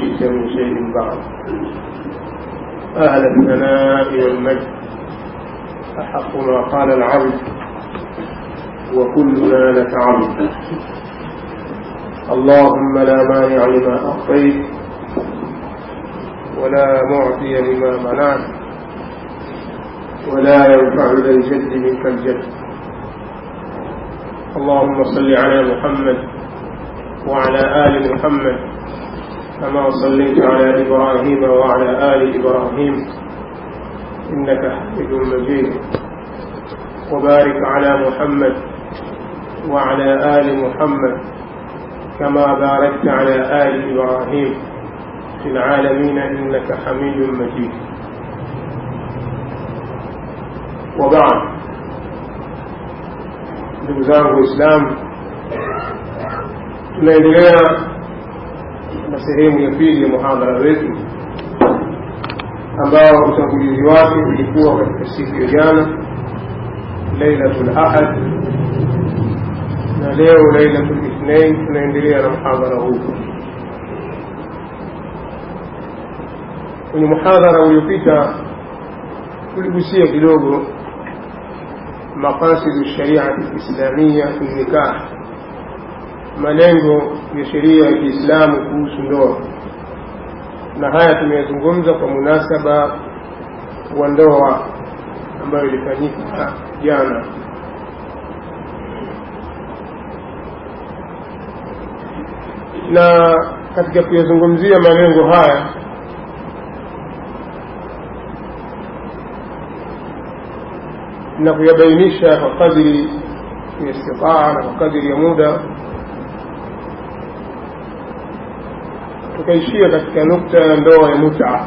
شئت من شيء بعد أهل الثناء والمجد أحق ما قال العبد وكلنا لك عبد اللهم لا مانع لما أعطيت ولا معطي لما منعت ولا ينفع ذا الجد منك الجد اللهم صل على محمد وعلى آل محمد كما صليت على إبراهيم وعلى آل إبراهيم إنك حميد مجيد وبارك على محمد وعلى آل محمد كما باركت على آل إبراهيم في العالمين إنك حميد مجيد وبعد ndugu zangu waislamu tunaendelea na sehemu ya pili ya muhadhara wetu ambao utangulizi wake ulikuwa katika siku ya jana lailatul ahad na leo lailatul ithnain tunaendelea na muhadhara huu kwenye muhadhara uliopita tuligusia kidogo maqasidu shariati lislamia fi nikah malengo ya sheria ya kiislamu kuhusu ndoa na haya tumeyazungumza kwa munasaba wa ndoa ambayo ilifanyika jana na katika kuyazungumzia malengo haya na kuyabainisha kwa kadiri ya istitaa na kwa kadiri ya muda tukaishia katika nukta ya ndoa ya muta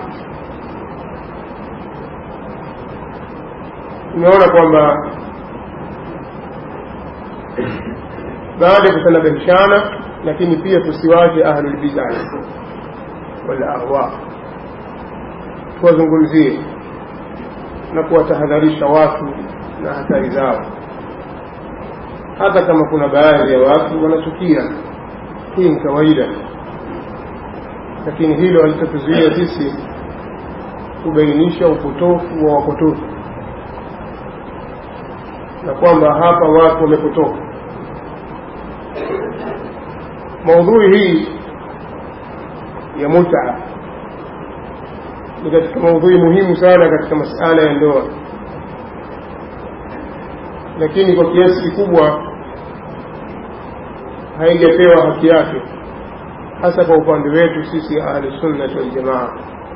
tumeona kwamba baada ya kutanabahishana lakini pia tusiwache ahlulbidai walahwa tuwazungumzie na kuwatahadharisha watu na hatari zao hata kama kuna baadhi ya watu wanachukia hii ni kawaida lakini hilo halitotuzuia sisi kubainisha upotofu wa wapotofu na kwamba hapa watu wamepotoka maudhui hii ya muta ni katika maudhui muhimu sana katika masala ya ndoa lakini kwa kiasi kikubwa haijapewa haki yake hasa kwa upande wetu sisi ahlusunnati waljamaa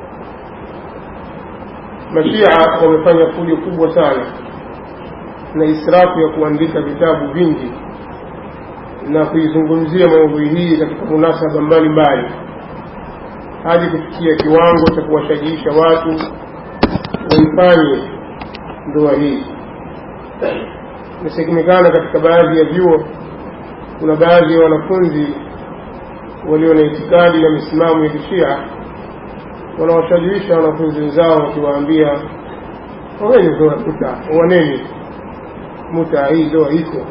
mashia wamefanya fujo kubwa sana na israfu ya kuandika vitabu vingi na kuizungumzia maudhui hii katika munasaba mbalimbali hadi kufikia kiwango cha kuwashajiisha watu waifanye ndoa hii imesemekana katika baadhi ya vyuo kuna baadhi ya wanafunzi walio na itikadi na misimamo ya kishia wanawashajiisha wanafunzi wenzao wakiwaambia oweni ndoa muta owaneni muta hii ndoa iko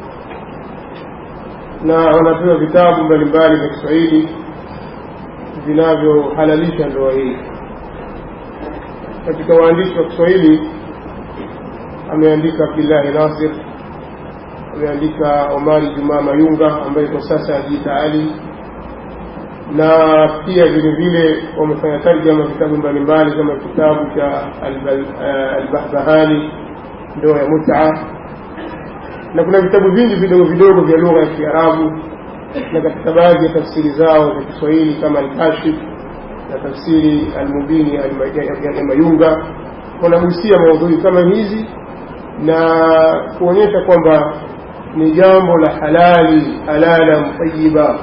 na wanapewa vitabu mbalimbali vya kiswahili vinavyohalalisha ndoa hii katika waandishi wa kiswahili ameandika abdillahi nasir ameandika omari jumaa mayunga ambaye kwa sasa ajiita ali na pia vile vile wamefanya tarjama vitabu mbalimbali kama kitabu cha albahbahani ndoa ya muta na kuna vitabu vingi vidogo vidogo vya lugha ya kiarabu na katika baadhi ya tafsiri zao za kiswahili kama alkashif na tafsiri almubini ya mayunga wanagusia maudhui kama hizi na kuonyesha kwamba ni jambo la halali halala mtayiba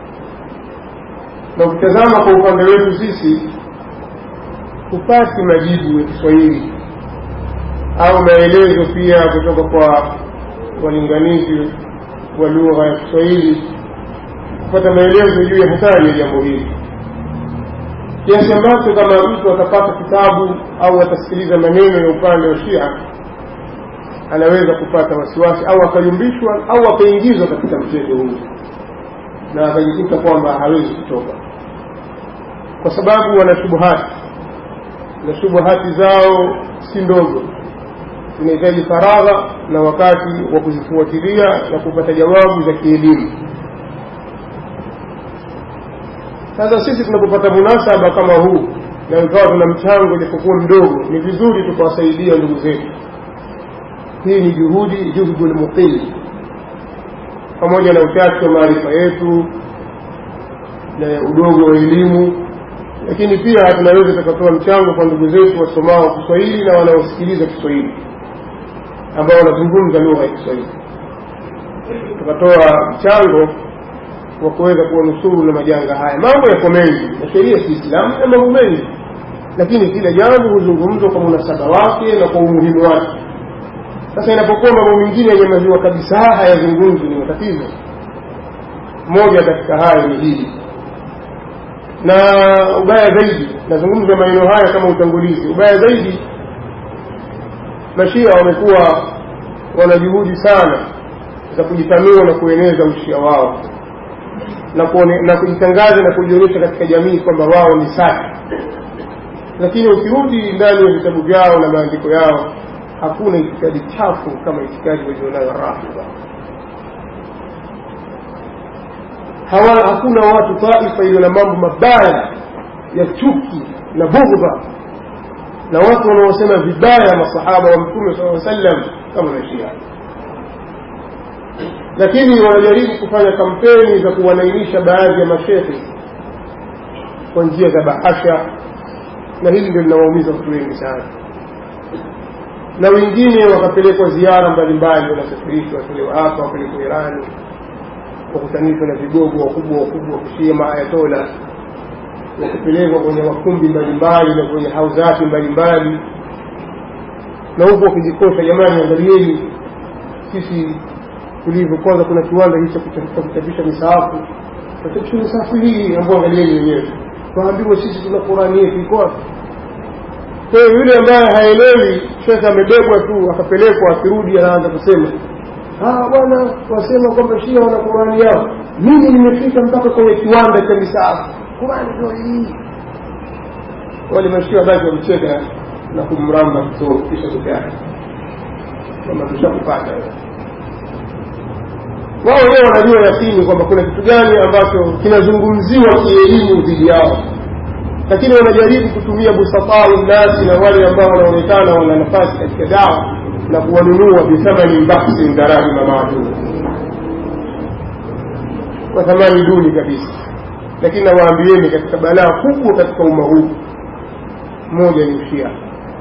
na ukitazama kwa upande wetu sisi hupati majibu ya kiswahili au maelezo pia kutoka kwa walinganizi wa lugha ya kiswahili kupata maelezo juu ya hatari ya jambo hili kiasi ambacho kama mtu atapata kitabu au atasikiliza maneno ya upande wa shia anaweza kupata wasiwasi au akayumbishwa au akaingizwa katika mchezo huu na akajikuta kwamba hawezi kutoka kwa sababu wana shubuhati na shubuhati zao si ndogo zinahitaji faragha na wakati wa kuzifuatilia na kupata jawabu za kielimu sasa sisi tunapopata munasaba kama huu na ikawa tuna mchango japokuwa mdogo ni vizuri tukawasaidia ndugu zetu hii ni juhudi juhdu lmuqili pamoja na uchache wa maarifa yetu na udogo wa elimu lakini pia tunaweza tukatoa mchango kwa ndugu zetu wasomao kiswahili na wanaosikiliza kiswahili ambao wanazungumza lugha ya kiswahili tukatoa mchango wa kuweza kuwanusuru na majanga haya mambo yako mengi na sheria ya kiislamu na mambo mengi lakini kila jambo huzungumzwa kwa munasaba wake na kwa umuhimu wake sasa inapokuwa mambo mengine yanyamaziwa kabisa hayazungumzwi ni matatizo moja katika hayo ni hili na ubaya zaidi nazungumza maneno haya kama utangulizi ubaya zaidi mashia wamekuwa wana juhudi sana za kujitanua na kueneza ushia wao na, kuone, na kujitangaza na kujionyesha katika jamii kwamba wao ni safi lakini ukirudi ndani ya vitabu vyao na maandiko yao hakuna itikadi chafu kama itikadi walionayo rafidha hawa hakuna watu taifa iliyo na mambo mabaya ya chuki na bughdha na watu wanaosema vibaya masahaba wa mtume saa sallam kama mashia lakini wanajaribu kufanya kampeni za kuwanainisha baadhi ya mashekhe kwa njia za bahasha na hili ndio linawaumiza watu wengi sana na wengine wakapelekwa ziara mbalimbali wanasafirishwa watolewa hapa wapelekwa irani wakutanishwa na vigogo wakubwa wakubwa kushia maayatola wakupelekwa kwenye makumbi mbalimbali na kwenye hauzati mbalimbali na huku wakijikosha jamani angalieni sisi tulivyo kwanza kuna kiwanda hicho cha kuchapisha misaafu tachapisha misaafu hii ambao angalieni wenyewe tuambiwe sisi tuna qurani yetu iko wapi kwa hiyo yule ambaye haelewi shekhe amebebwa tu akapelekwa akirudi anaanza kusema bwana wasema kwamba shia wana qurani yao mimi nimefika mpaka kwenye kiwanda cha misaafu qurani ndio hii wale mashia basi wamcheka na kumramba kisogo kisha kutayari kwamba tushakupata wao wenyewe wanajua yakini kwamba kuna kitu gani ambacho kinazungumziwa kielimu dhidi yao lakini wanajaribu kutumia busatau nnasi na wale ambao wanaonekana wana nafasi katika dawa na kuwanunua bithamani baksin darahima maadum kwa thamani duni kabisa lakini nawaambieni katika balaa kubwa katika umma huu moja ni ushia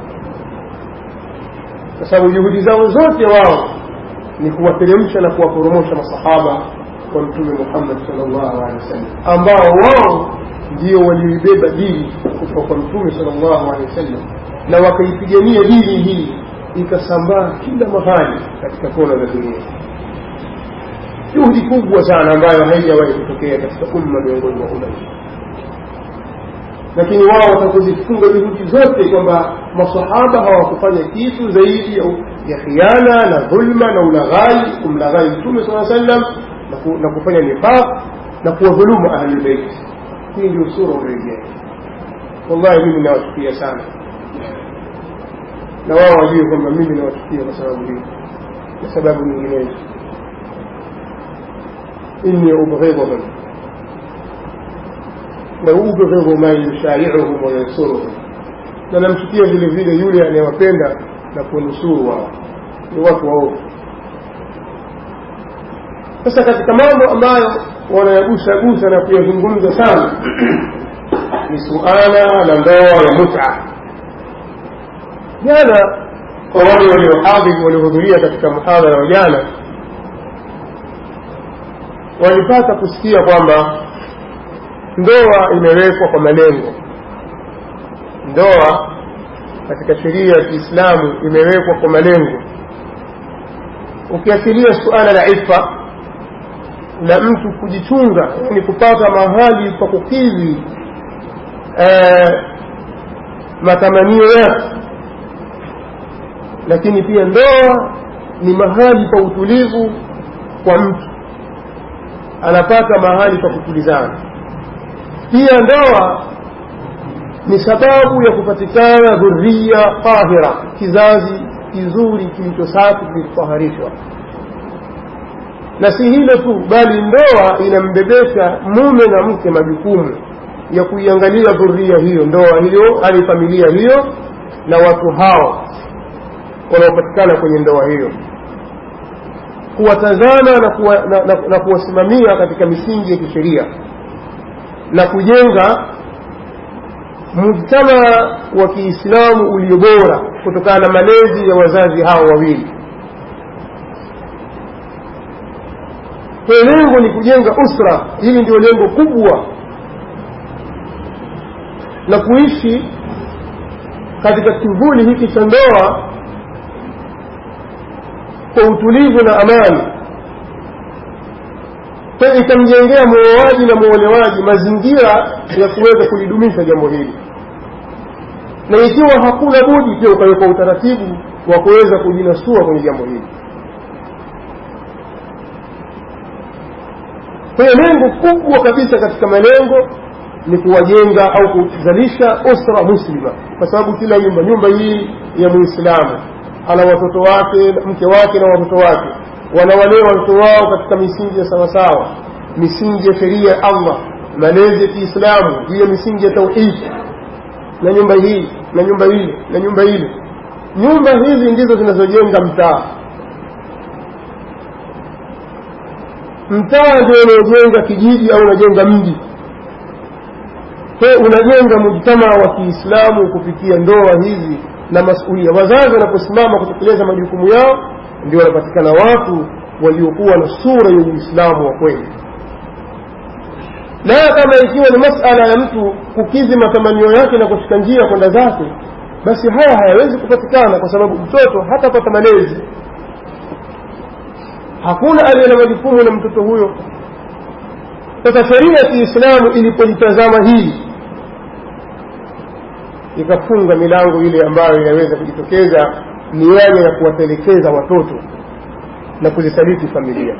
kwa sababu juhudi zao zote wao ni kuwateremsha na kuwaporomosha masahaba wa mtume muhammad salllahu alehi wasallam ambao wao ndio walioibeba dini kutoka kwa mtume salllahu alehi wasallam na wakaipigania dini hii ikasambaa kila mahali katika kona za dunia juhudi kubwa sana ambayo haijawahi kutokea katika umma miongoni mwa umma lakini wao watakuzifunga juhudi zote kwamba masahaba hawakufanya kitu zaidi ya, ya khiana na dhulma na ulaghai kumlaghai mtume saa sallam na, ku, na kufanya nifaq na kuwadhulumu ahlulbeiti hii ndio sura unaoingia wallahi mimi nawachukia sana na wao wajue kwamba mimi nawachukia kwa sababu hii na sababu nyinginezo inni ubghidhum waubghidhu man yushaiuhum wayansuruhum na namchukia vile vile yule anayewapenda na kuwanusuru wao ni watu waovu sasa katika mambo ambayo wanayagusagusa na kuyazungumza sana ni suala la ndoa ya muta jana kwa wale waliohadhiri waliohudhuria katika muhadhara wa jana walipata kusikia kwamba ndoa imewekwa kwa malengo ndoa katika sheria ya kiislamu imewekwa kwa malengo ukiachilia suala la ifa la mtu kujichunga yani kupata mahali pa kukidhi eh, matamanio yake lakini pia ndoa ni mahali pa utulivu kwa mtu anapata mahali pa kutulizana pia ndoa ni sababu ya kupatikana dhuria tahira kizazi kizuri kilicho safi kilichotaharishwa na si hilo tu bali ndoa inambebesha mume na mke majukumu ya kuiangalia dhuria hiyo ndoa hiyo hali familia hiyo na watu hao wanaopatikana kwenye ndoa hiyo kuwatazama na, kuwa, na, na, na kuwasimamia katika misingi ya kisheria na kujenga mujtama wa kiislamu ulio bora kutokana na malezi ya wazazi hao wawili kwa lengo ni kujenga usra hili ndio lengo kubwa na kuishi katika kivuli hiki cha ndoa kwa utulivu na amani kwa itamjengea muoaji na muolewaji mazingira ya kuweza kulidumisha jambo hili na ikiwa hakuna budi pia ukawekwa utaratibu wa kuweza kujinasua kwenye jambo hili kwa hiyo lengo kubwa kabisa katika malengo ni kuwajenga au kuzalisha usra muslima kwa sababu kila nyumba nyumba hii ya muislamu ana watoto wake mke wake na watoto wake wanawalea watoto wao katika misingi ya sawasawa misingi ya sheria ya allah malezi ya kiislamu juu ya misingi ya tauhidi na nyumba hii na nyumba ile na nyumba ile nyumba hizi ndizo zinazojenga mtaa mtaa ndio unaojenga kijiji au unajenga mji kwa unajenga mujtamaa wa kiislamu kupitia ndoa hizi na masulia wazazi wanaposimama kutekeleza majukumu yao ndio wanapatikana watu waliokuwa na sura ya uislamu wa kweli na kama ikiwa ni masala ya mtu kukizi matamanio yake na kushika njia kwenda zake basi haya hayawezi kupatikana kwa sababu mtoto hatapata malezi hakuna aliye na majukumu na mtoto huyo sasa sheria ya kiislamu ilipolitazama hili ikafunga milango ile ambayo inaweza kujitokeza mianya ya kuwatelekeza watoto na kuzisaliti familia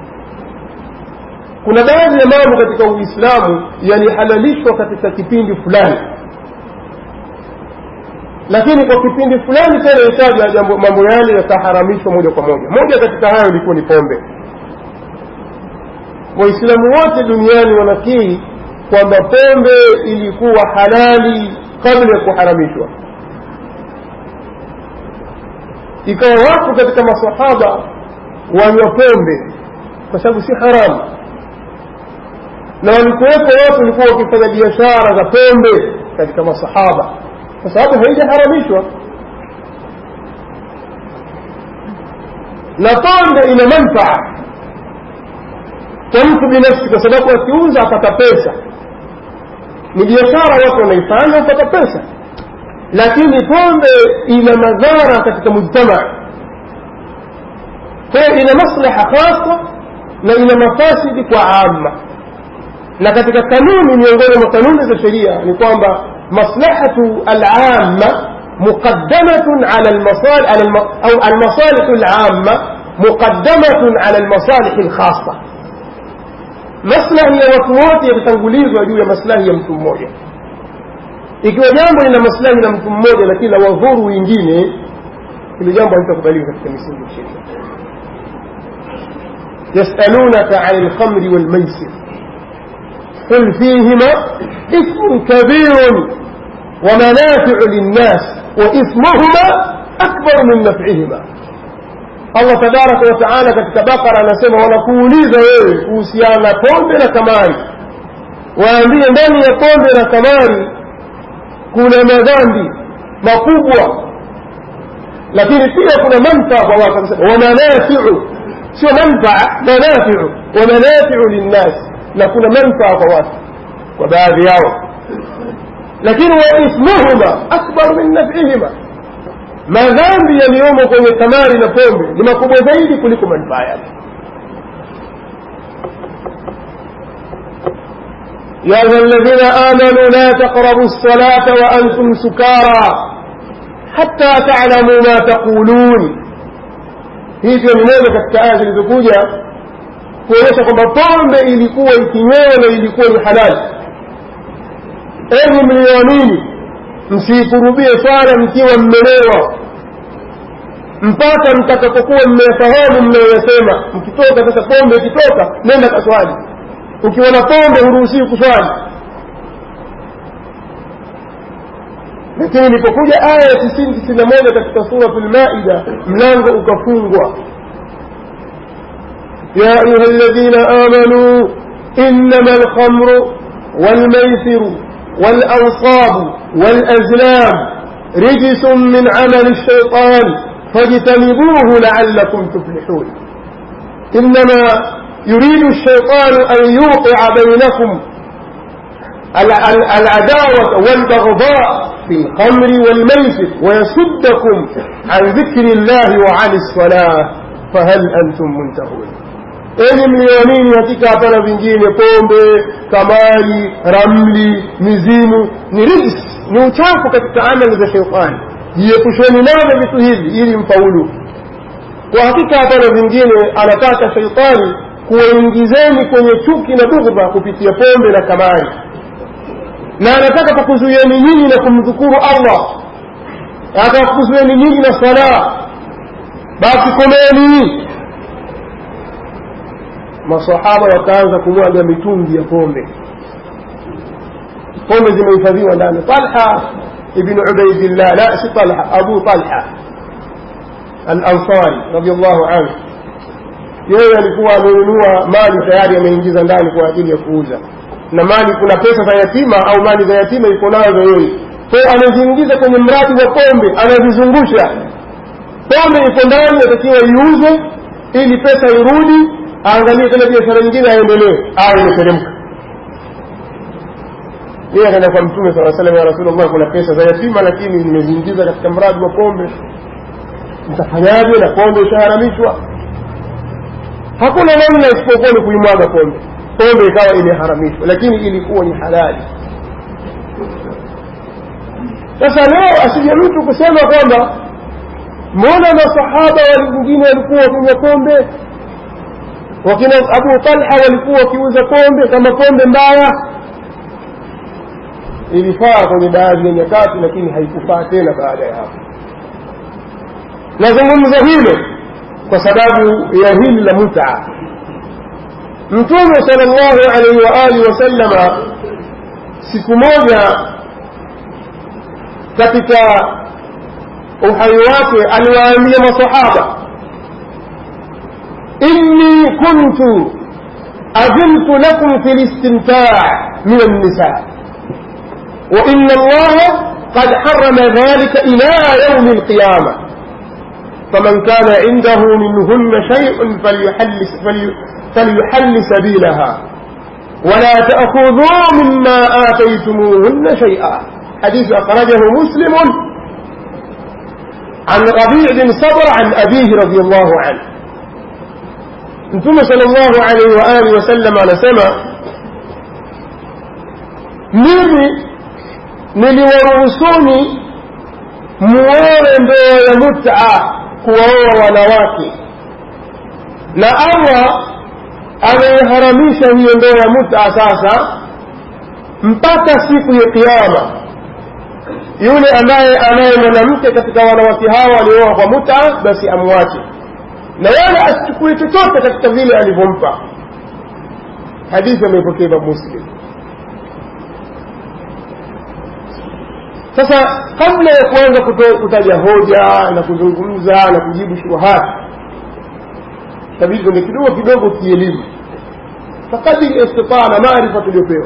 kuna baadhi ya mambo katika uislamu yalihalalishwa katika kipindi fulani lakini kwa kipindi fulani tena itaja mambo yale yakaharamishwa moja kwa moja moja katika hayo ilikuwa ni pombe waislamu wote duniani wanakiri kwamba pombe ilikuwa halali kabla ya kuharamishwa ikawa watu katika masahaba wanywa pombe kwa sababu si haramu na walikuwepo watu walikuwa wakifanya biashara za pombe katika masahaba kwa sababu haijaharamishwa na pombe ina manfaa kwa mtu binafsi kwa sababu akiuza apata pesa ni biashara watu wanaifanya upata pesa lakini pombe ina madhara katika mujtamaa kwa hiyo ina maslaha khasa na ina mafasidi kwa amma na katika kanuni miongoni mwa kanuni za sheria ni kwamba maslahatu alama muqaddamatun ala almasalih au almasalih alama muqaddamatun ala almasalih alkhassa maslahi ya watu wote yatatangulizwa juu ya maslahi ya mtu mmoja ikiwa jambo lina maslahi na mtu mmoja lakini la wadhuru wengine hilo jambo halitakubaliwa katika misingi ya sheria yasalunaka ani lkhamri walmaisir قل فيهما إثم كبير ومنافع للناس وإثمهما أكبر من نفعهما Allah tabaraka wa taala katika Bakara anasema wanakuuliza wewe kuhusiana na pombe na kamari, waambie ndani ya pombe na kamari kuna madhambi makubwa, lakini pia kuna manfaa kwa watu. Anasema wamanafiu, sio manfaa, manafiu, wamanafiu linnas, na kuna manfaa kwa watu, kwa baadhi yao, lakini wa ithmuhuma akbar min nafihima madhambi yaliyomo kwenye kamari na pombe ni makubwa zaidi kuliko manufaa yake يا أيها الذين آمنوا لا تقربوا الصلاة وأنتم سكارى حتى تعلموا ما تقولون hii ndio ni moja katika aya zilizokuja kuonyesha kwamba pombe ilikuwa ikinywewa na ilikuwa ni halali enyi mlioamini msiikurubie swala mkiwa mmelewa mpaka mtakapokuwa mmeyafahamu mnayoyasema mkitoka sasa pombe ikitoka nenda kaswali ukiwa na pombe huruhusiwi kuswali lakini ilipokuja aya ya tisini tisini na moja katika suratu lmaida mlango ukafungwa ya ayuha ladhina amanuu innama alkhamru walmaisiru walansabu walazlam rijisun min amali lshaitan fajtanibuhu laalakum tuflihun innama يريد الشيطان أن يوقع بينكم العداوة والبغضاء في الخمر والميسر ويصدكم عن ذكر الله وعن الصلاة فهل أنتم منتهون enyi mlioamini hakika hapana vingine pombe kamari ramli mizimu ni rijs ni uchafu katika amali za sheitani jiepusheni navyo vitu hivi ili mfaulu kwa hakika hapana vingine anataka sheitani kuwaingizeni kwenye chuki na bughdha kupitia pombe na kamari na anataka kukuzuieni nyinyi na kumdhukuru allah anataka kukuzuieni nyinyi na sala basi komeni masahaba wakaanza kumwaga mitungi ya pombe pombe zimehifadhiwa ndani talha ibn ubaidillah la si talha abu talha alansari radiallahu anhu yeye alikuwa amenunua mali tayari ameingiza ndani kwa ajili ya kuuza na mali kuna pesa za yatima au mali za yatima iko nazo yeye kwa hiyo anaziingiza kwenye mradi wa pombe anazizungusha pombe iko ndani atakiwa iuzwe ili pesa irudi aangalie tena biashara nyingine aendelee au imeteremka yeye akaenda kwa mtume saa salam ya rasulullah kuna pesa za yatima lakini nimeziingiza katika mradi wa pombe mtafanyaje na pombe ishaharamishwa hakuna namna isipokuwa ni kuimwaga pombe pombe ikawa imeharamishwa lakini ilikuwa ni halali sasa leo asije mtu kusema kwamba mbona masahaba wengine walikuwa wakinywa pombe wakina abu talha walikuwa wakiuza pombe kama pombe mbaya ilifaa kwenye baadhi ya nyakati lakini haikufaa tena baada ya hapo nazungumza hilo kwa sababu ya hili la mutaa mtume sal llahu alaihi waalihi wasallama siku moja katika uhai wake aliwaambia masahaba inni kuntu أذنت لكم في الاستمتاع من النساء وإن الله قد حرم ذلك إلى يوم القيامة فمن كان عنده منهن شيء فليحل, فلي فليحل سبيلها ولا تأخذوا مما آتيتموهن شيئا حديث أخرجه مسلم عن ربيع بن صبر عن أبيه رضي الله عنه mtume salllahu alaihi waalihi wasallam anasema mimi niliwaruhusuni muowe ndoa ya muta kuwaoa wanawake na allah ameiharamisha hiyo ndoa ya muta sasa mpaka siku ya kiama yule ambaye anaye mwanamke katika wanawake hawa waliooa kwa muta basi amwache na wala asichukue chochote katika vile alivyompa hadithi ameipokea Imam Muslim sasa kabla ya kuanza kutaja hoja na kuzungumza na kujibu shubuhati tabidi kwenye kidogo kidogo kielimu fakadiri istitaa na maarifa tuliopewa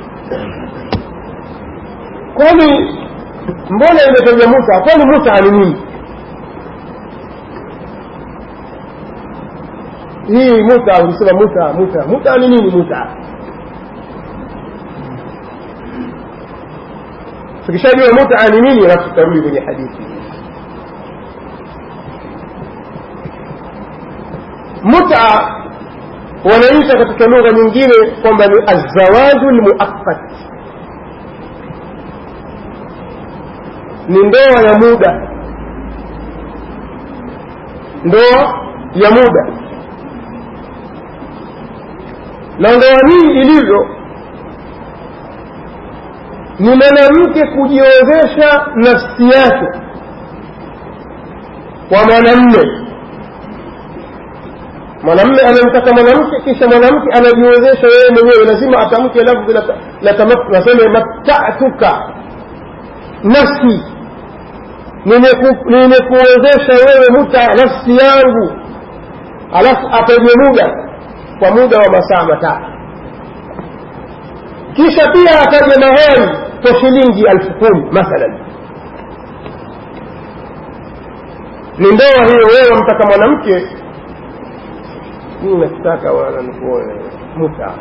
kwani mbona imetaja muta kwani muta ni nini hii muta ukisema muta muta muta ni nini muta tukishajua muta ni nini alafu tutarudi kwenye hadithi muta wanaita katika lugha nyingine kwamba ni azawaju lmuaqqat ni ndoa ya muda ndoa ya muda na ndoa hii ilivyo ni mwanamke kujiozesha nafsi yake kwa mwanamme mwanamme anamtaka mwanamke kisha mwanamke anajiwezesha yeye mwenyewe lazima atamke lafzi naseme matatuka nafsi nimekuwezesha wewe muta nafsi yangu alafu apige muda kwa muda wa masaa matatu kisha pia ataje mahari kwa shilingi elfu kumi mathalan ni ndoa hiyo wewe wamtaka mwanamke mimi nakitaka wana nikuoe muta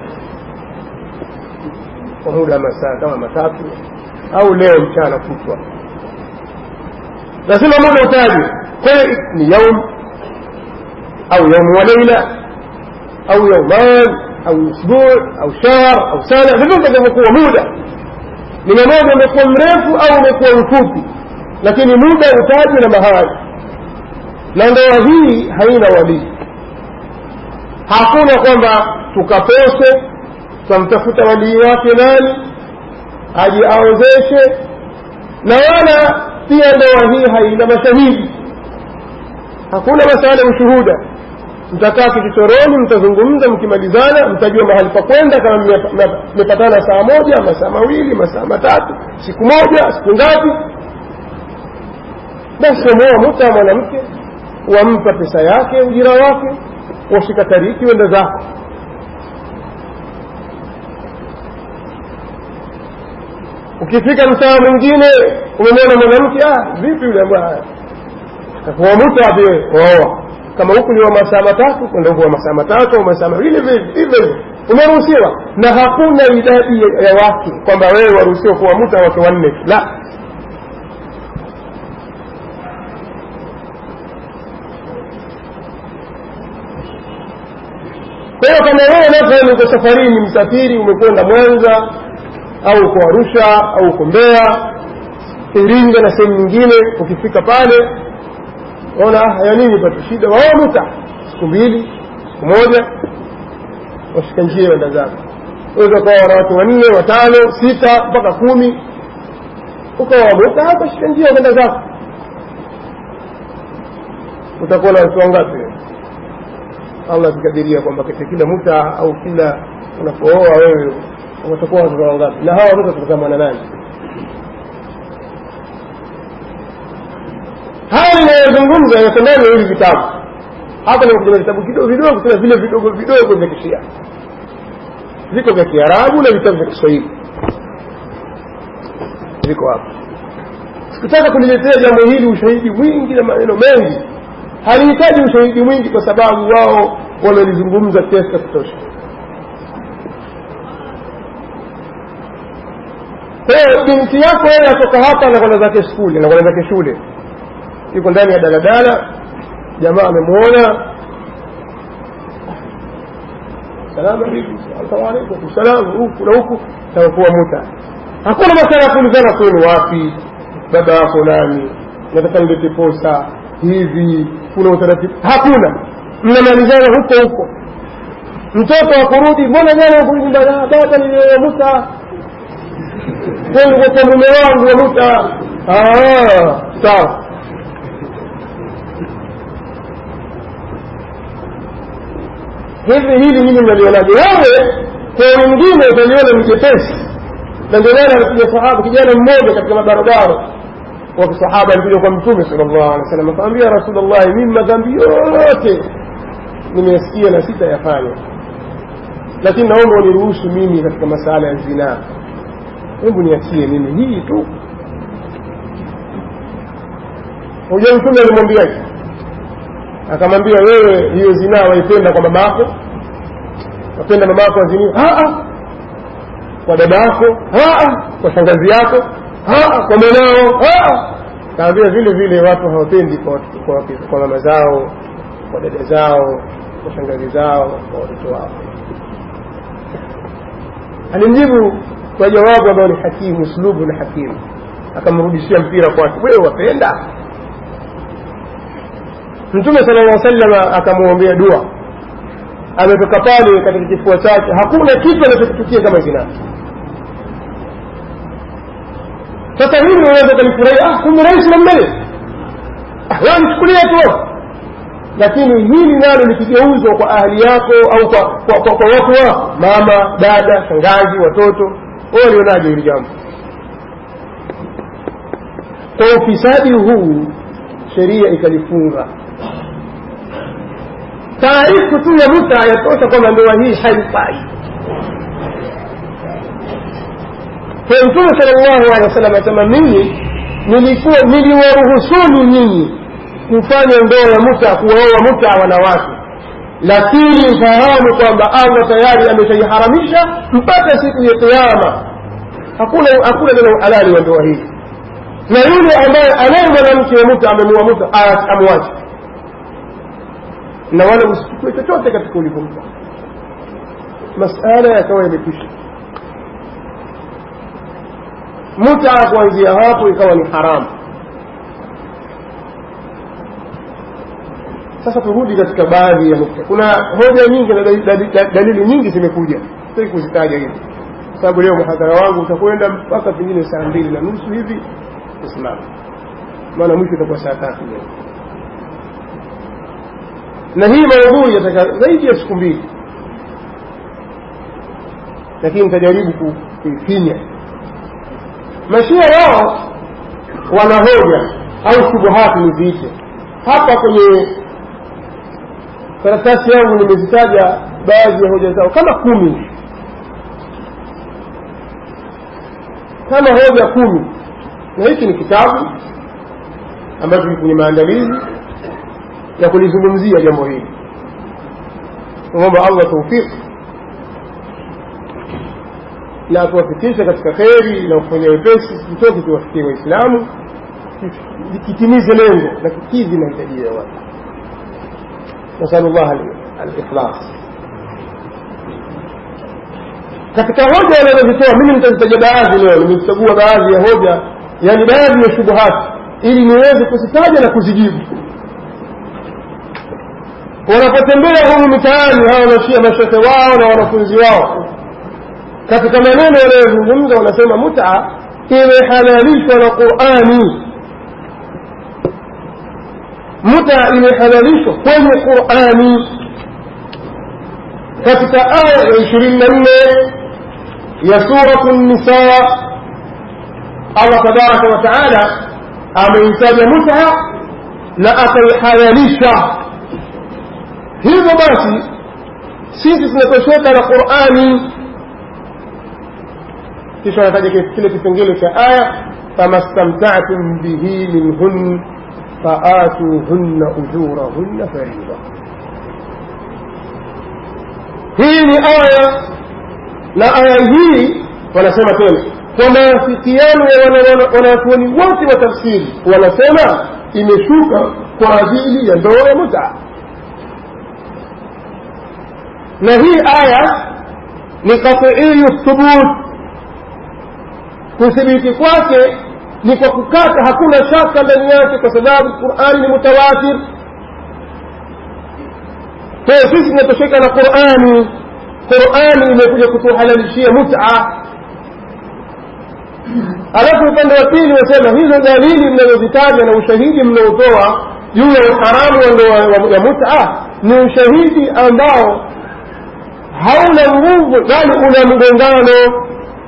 kwa muda wa masaa kama matatu au leo mchana kutwa lazima muda utajwe kwayo ni yaum au yaumu wa leila au yauman au usbuu au shahr au sana vyovyote vitakavyokuwa muda ni mmoja umekuwa mrefu au umekuwa mfupi lakini muda utajwe na mahali na ndoa hii haina walii hakuna kwamba tukapose tutamtafuta walii wake nani aje aozeshe na wala pia ndoa hii haina mashahidi hakuna masala ya ushuhuda mtakaa kichochoroni mtazungumza mkimalizana mtajua mahali pa kwenda kama mmepatana saa moja masaa mawili masaa matatu siku moja siku ngapi basi wameoa muta mwanamke wampa pesa yake ujira wake washika tariki wenda zako ukifika mtaa mwingine umemwona mwanamke ah vipi yule bwana wamuta wapi waoa kama huku ni wa masaa matatu kwenda huku wa masaa matatu au masaa mawili hivyo hivyo umeruhusiwa na hakuna idadi ya wake kwamba wewe waruhusiwa kuwamuta wake wanne la kwa hiyo kama wewe mathalan uko safarini msafiri umekwenda mwanza au uko arusha au uko mbeya iringa na sehemu nyingine ukifika pale ona haya nini patu shida waomuta siku mbili siku moja washika njia wenda zako weza ukawa wana watu wanne watano sita mpaka kumi ukawamuta hapa shika njia wenda zako utakuwa na watu wangapi allah akikadiria kwamba katika kila muta au kila unapooa wewe watakuwa watoto wangapi na hawa watoto watakamana nani haya ninayozungumza yako ndani ya hivi vitabu hapa nimekuja vitabu kidogo vidogo tena vile vidogo vidogo vya kishia viko vya kiarabu na vitabu vya kiswahili viko hapa sikutaka kuliletea jambo hili ushahidi mwingi na maneno mengi halihitaji ushahidi mwingi kwa sababu wao wamelizungumza kiasi cha kutosha kwa hiyo binti yako yeye atoka hapa anakwenda zake skuli anakwenda zake shule yuko ndani ya daladala jamaa amemwona salamu alaikum salamu alaikum salamu huku na huku takuwa muta hakuna masala ya kuulizana kwenu wapi baba yako nani nataka nilete posa hivi kuna utaratibu hakuna mnamalizana huko huko mtoto wa kurudi mbona jana kurudi nyumbani baba niliyomuta kwa mume wangu wamuta sawa hivi hili hili mnalionaje wewe kwa wengine utaliona ni jepesi na ndio maana alikuja sahaba kijana mmoja katika mabarabara wa kisahaba alikuja kwa mtume sallallahu alaihi wasallam akamwambia rasulullah mimi madhambi yote nimesikia na sitayafanya lakini naomba uniruhusu mimi katika masala ya zinaa hebu niachie mimi hii tu huja mtume alimwambiaje akamwambia wewe hiyo zinaa waipenda kwa mama yako wapenda mama yako aziniwe kwa dada yako kwa shangazi yako kwa mwanao kaambia vile vile watu hawapendi kwa, kwa, kwa mama zao kwa dada zao kwa shangazi zao kwa watoto wao alimjibu kwa jawabu ambayo ni hakimu uslubu na hakimu akamrudishia mpira kwake wewe wapenda mtume sala llah salama akamwombea dua ametoka pale katika kifua chake hakuna kitu anachokutukia kama zinaa sasa hili unaweza ukalifurahia ah kumbe rahisi namna hiyo ah nichukulia tu lakini hili nalo likigeuzwa kwa ahli yako au kwa, kwa, kwa, kwa watu wako mama dada shangazi watoto wao walionaje hili jambo kwa ufisadi huu sheria ikalifunga taarifu tu ya muta yatosha kwamba ndoa hii haifai kwa mtume sala llahu alehi wa sallam asema mimi nilikuwa niliwaruhusuni nyinyi kufanya ndoa ya muta kuwaoa muta wanawake lakini fahamu kwamba allah tayari ameshaiharamisha mpaka siku ya kiama hakuna hakuna neno uhalali wa ndoa hii na yule ambaye anaye mwanamke wa muta amemua muta amwache na wala usichukue chochote katika ulivyompa masala yakawa yamekwisha muta kuanzia hapo ikawa ni haramu sasa turudi katika baadhi ya nukta kuna hoja nyingi na dalili nyingi zimekuja sitaki kuzitaja hivi sababu leo mhadhara wangu utakwenda mpaka pengine saa mbili na nusu hivi usimama maana mwisho itakuwa saa tatu leo na hii maudhui yataka zaidi ya siku mbili lakini nitajaribu kuifinya mashia wao wana hoja au shubuhati niziite hapa kwenye karatasi yangu nimezitaja baadhi ya hoja zao kama kumi kama hoja kumi na hiki ni kitabu ambacho kiko kwenye maandalizi ya kulizungumzia jambo hili naomba allah taufiki na tuwafikishe katika kheri na kufanya wepesi kitoke kiwafikie waislamu kitimize lengo na kikidhi mahitaji ya watu nasalu llah alikhlas katika hoja wanazozitoa mimi nitazitaja baadhi leo nimechagua baadhi ya hoja yani baadhi ya shubuhati ili niweze kuzitaja na kuzijibu wanapotembea humu mitaani hawa mashia mashehe wao na wanafunzi wao katika maneno wanayozungumza wanasema muta imehalalishwa na qurani muta imehalalishwa kwenye qurani katika aya ya ishirini na nne ya suratu nisa allah tabaraka wa taala ameitaja muta na akaihalalisha hivyo basi sisi tunatosheka na qurani kisha anataja kile kipengele cha aya fama stamtatum bihi minhun faatuhunna ujurahunna farida hii ni aya na aya hii wanasema tena kwa maafikiano ya wanawachuoni wote wa tafsiri wanasema imeshuka kwa ajili ya ndoa ya mutaa na hii aya ni qatiiyu thubut kuthibiti kwake ni kwa kukata hakuna shaka ndani yake kwa sababu qurani ni mutawatir kwa hiyo sisi tunatosheka na qurani qurani imekuja kutuhalalishia muta alafu upande wa pili wasema hizo dalili mnazozitaja na ushahidi mnaotoa juu ya uharamu wa ndoa ya muta ni ushahidi ambao hauna nguvu bali una mgongano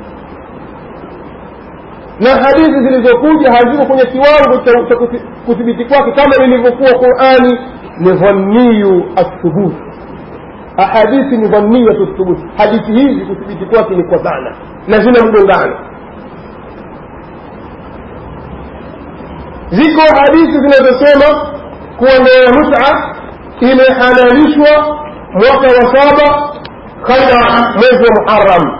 na hadithi zilizokuja haziko kwenye kiwango cha kuthibiti kwake kama ilivyokuwa qurani ni dhaniyu athubut ahadithi ni dhaniyatu thubut hadithi hizi kuthibiti kwake ni kwa dhana na zina mgongano ziko hadithi zinazosema kuwa ndoa ya muta imehalalishwa mwaka wa saba kabla mwezi wa muharam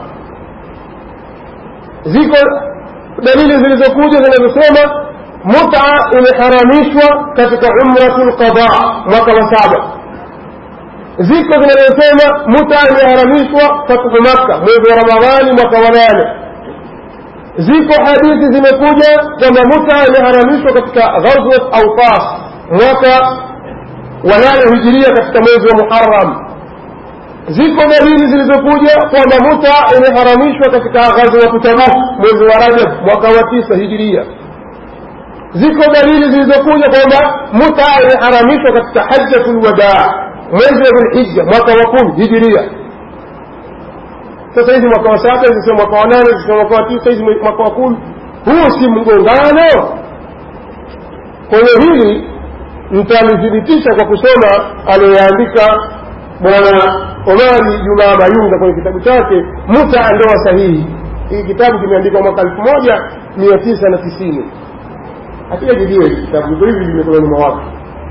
ziko dalili zilizokuja zinazosema muta imeharamishwa katika umratu lqada mwaka wa saba ziko zinazosema muta imeharamishwa fathu makka mwezi wa ramadhani mwaka wa nane ziko hadithi zimekuja kwamba muta imeharamishwa katika ghazwat autas mwaka wa nane hijiria katika mwezi wa muharam ziko dalili zilizokuja kwamba muta imeharamishwa katika ghazwatu tabuk mwezi wa rajab mwaka wa tisa hijiria ziko dalili zilizokuja kwamba muta imeharamishwa katika hajjatu lwadaa mwezi wa dhulhija mwaka wa kumi hijiria sasa hizi mwaka wa saba hizi sio mwaka wa nane hizi sio mwaka wa tisa hizi mwaka wa kumi huu si mgongano kwenye hili mtalithibitisha kwa kusoma aliyoyaandika bwana omari jumaa mayunga kwenye kitabu chake muta ndoa sahihi hii kitabu kimeandikwa mwaka elfu moja mia tisa na tisini hatujajibiwa hiki kitabu iko hivi vimekononi mwa watu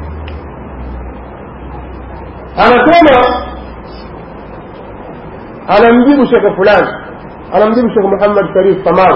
anasema anamjibu shekhe fulani anamjibu shekhe muhammad sharif kamau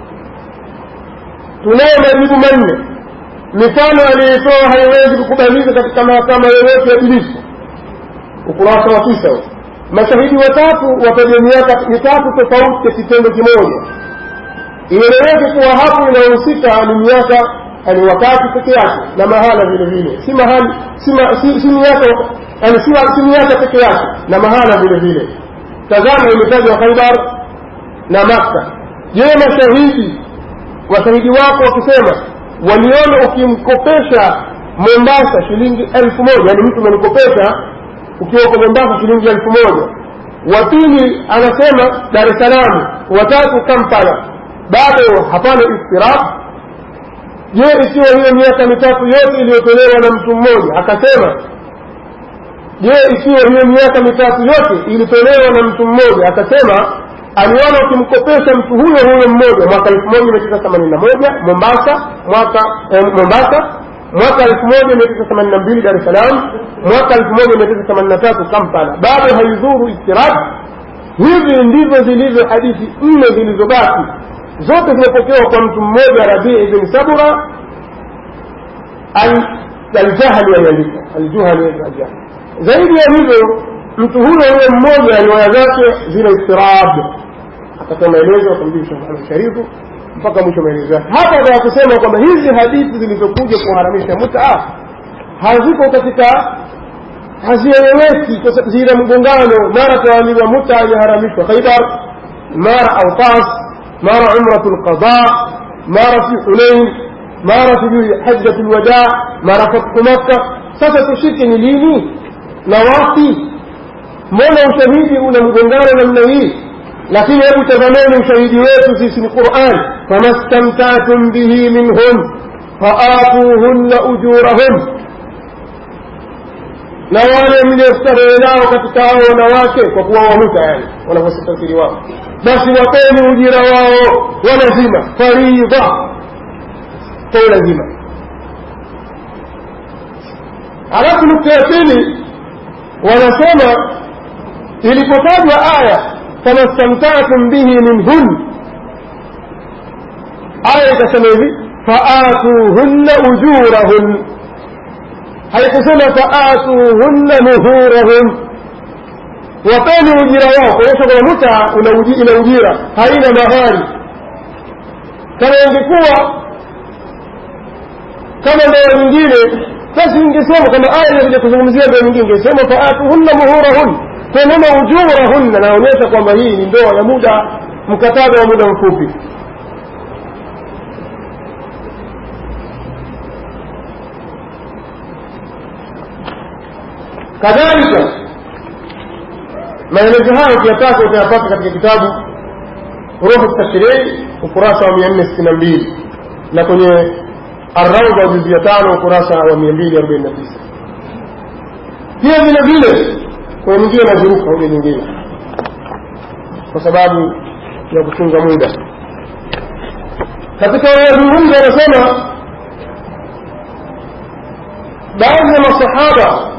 tunayo majibu manne mifano aliyoitoa haiwezi kukubalika katika mahakama yoyote ya ibilisi ukurasa wa tisa mashahidi watatu wataja miaka mitatu tofauti ya kitendo kimoja ieleweke kuwa hapo inayohusika ni miaka ni wakati peke yake na mahala vile vile si mahali si, ma, si, si miaka yani si, si miaka peke yake na mahala vile vile tazama imetajwa khaibar na makka je mashahidi washahidi wako wakisema waliona ukimkopesha mombasa shilingi elfu moja yani mtu umenikopesha ukiwa uko mombasa shilingi elfu moja wa pili anasema dar es salaam watatu kampala bado hapana istirab je ikiwa hiyo miaka mitatu yote iliyotolewa na mtu mmoja akasema je ikiwa hiyo miaka mitatu yote ilitolewa na mtu mmoja akasema aliona ukimkopesha mtu huyo huyo mmoja mwaka elfu moja mia tisa themanini na moja mombasa mwaka eh, mombasa mwaka elfu moja mia tisa themanini na mbili dar es salaam mwaka elfu moja mia tisa themanini na tatu kampala bado haidhuru istirab hivi ndivyo zilivyo hadithi nne zilizobaki zote zimepokewa kwa mtu mmoja rabii bin sabura aljahli aliandika aljuhali aljahli zaidi ya hivyo mtu huyo huyo mmoja riwaya zake zina istirab akatoa maelezo akamjibu shekh muhamed sharifu mpaka mwisho maelezo yake hapa za kusema kwamba hizi hadithi zilizokuja kuharamisha mutaa haziko katika hazieleweki zina mgongano mara tuambiwa muta imeharamishwa khaibar mara autas mara umratu lqada mara fi hunain mara sijui hajjatu lwadaa mara fathu makka sasa tushike ni lini na wapi mbona ushahidi una mgongano namna hii lakini hebu tazameni ushahidi wetu sisi ni quran fama stamtatum bihi minhum faatuhunna ujurahum na wale mliostarehe nao katika hao wanawake kwa kuwa wamuta yani wanavyositafsiri wao basi wapeni ujira wao walazima faridha kwa ulazima halafu nukta ya pili wanasema ilipotajwa aya fama stamtatum bihi minhun aya ikasema hivi faatuhunna ujurahun haikusema faatuhunna nuhurahum wapeni ujira wao kuonyesha kwamba muta ina ujira haina mahari kama ingekuwa kama ndoa nyingine basi ingesema kama aya inakuja kuzungumzia ndoa nyingine ingesema faatuhunna muhurahun kwa neno ujurahunna naonyesha kwamba hii ni ndoa ya muda mkataba wa muda mfupi kadhalika maelezo hayo ukiyataka utayapata katika kitabu ruhu tashrii ukurasa wa mia nne sitini na mbili na kwenye arauda juzi ya tano ukurasa wa mia mbili arobaini na tisa pia vile vile kwenye mwingine naziruka hoja nyingine kwa sababu ya kuchunga muda katika wanazungumza wanasema baadhi ya masahaba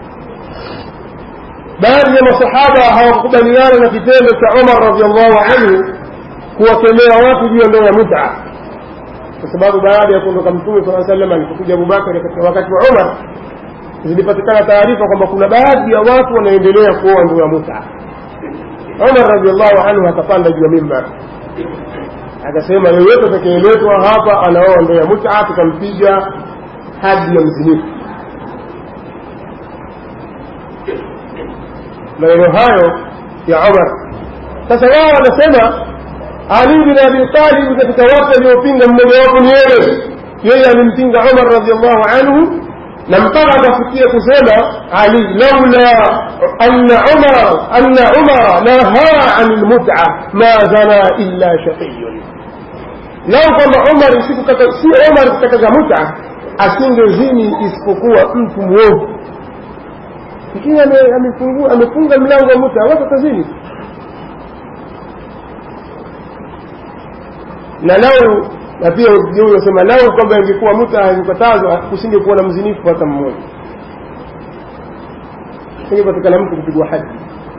baadhi ya masahaba hawakukubaliana na kitendo cha umar radiallahu anhu kuwakemea watu juu ya ndoa ya muta kwa sababu baada ya kuondoka mtume saa salam alipokuja abubakari katika wakati wa umar zilipatikana taarifa kwamba kuna baadhi ya watu wanaendelea kuoa ndoa ya muta umar radiallahu anhu akapanda juu ya mimbar akasema yoyote atakayeletwa hapa anaoa ndoa ya muta tukampiga hadi ya mzinifu maneno hayo ya umar sasa wao wanasema ali bin abi talib katika watu waliopinga mmojawapo ni yeye yeye alimpinga umar radiallahu anhu na mpaka akafikia kusema ali laula anna umar anna umara nahaa an lmuta ma zana illa shaqiyun lau kwamba umar si umar kukataza muta asingezini isipokuwa mtu mwovu lakini amefunga mlango wa muta watu watazini na lau na pia huyo sema lau kwamba ingekuwa muta ingekatazwa kusingekuwa na mzinifu hata mmoja singepatikana mtu kupigwa haji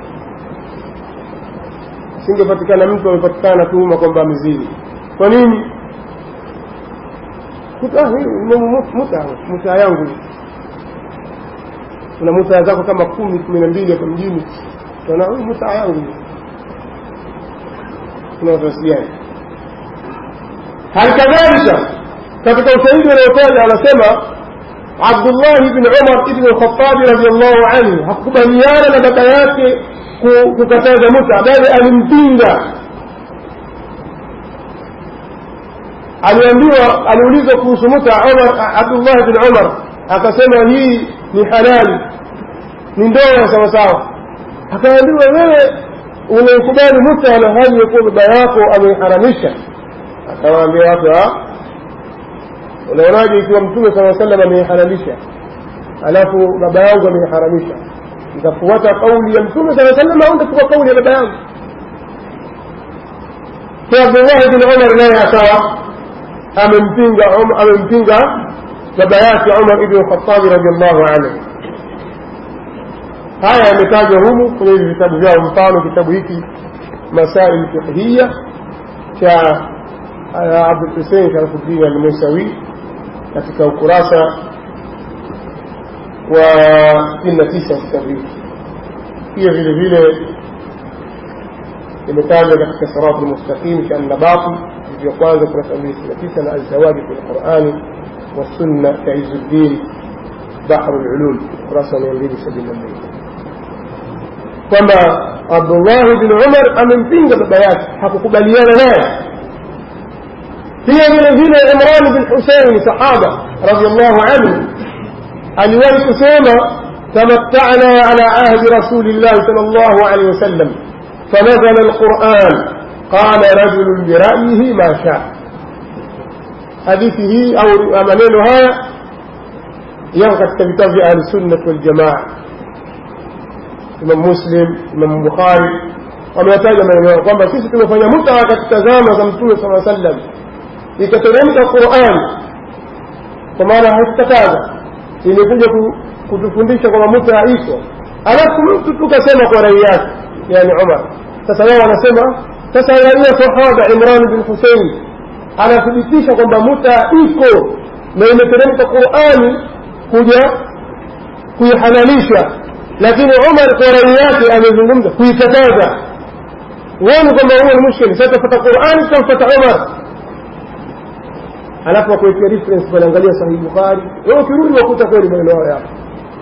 singepatikana mtu amepatikana tuhuma kwamba amezini kwa nini muta muta yangu kuna muta zako kama kumi kumi na mbili hapa mjini tuna muta yangu kuna watawasiliana hali kadhalika katika ushahidi unaotaja anasema abdullahi bni umar ibni lkhatabi radiallahu anhu hakukubaliana na baba yake kukataza muta bali alimpinga aliambiwa aliulizwa kuhusu muta umar abdullah bin umar akasema hii ni halali ni ndoa sawasawa akaambiwa wewe unaikubali muta na hali ya kuwa baba yako ameiharamisha akawaambia watu unaonaje ikiwa mtume saa salam ameihalalisha alafu baba yangu ameiharamisha nitafuata kauli ya mtume saa salam au nitachukua kauli ya baba yangu kwa abdullahi bin umar naye akawa amempinga amempinga baba yake umar ibn lkhatabi radiallahu anhu haya yametajwa humu kwenye hivi vitabu vyao mfano kitabu hiki masail fiqhiya cha abdulhusein sharafuddin almusawi katika ukurasa wa sitini na tisa kitabu hiki pia vile vile imetajwa katika sirati lmustaqim cha annabati vya kwanza kurasa mbili sitini na tisa na alzawaji fi lqurani والسنة كعز الدين بحر العلوم kurasa mia mbili sabini na mbili kwamba abdullahi bin umar amempinga baba yake hakukubaliana naye pia vile vile imran bin husein sahaba radiallahu anhu aliwahi kusema تمتعنا على عهد رسول الله صلى الله عليه وسلم فنزل القرآن قال رجل برأيه ما شاء حديثه أو منينها ينقى كتاب أهل السنة والجماعة imam muslim imam bukhari wameyataja maneno yao kwamba sisi tumefanya mutaa katika zama za mtume saa sallam ikateremka quran kwa maana haikukataza imekuja kutufundisha kwamba mutaa iko alafu mtu tukasema kwa rai yake yani umar sasa wao wanasema sasa angalia sahaba imran bin husein anathibitisha kwamba mutaa iko na imeteremka qurani kuja kuihalalisha lakini umar kwa rai yake amezungumza kuikataza uone kwamba huo ni mushkili sasa tafata qurani tutamfata umar alafu wakuwekea reference wanaangalia sahihi bukhari wewe ukirudi wakuta kweli maneno hayo yapo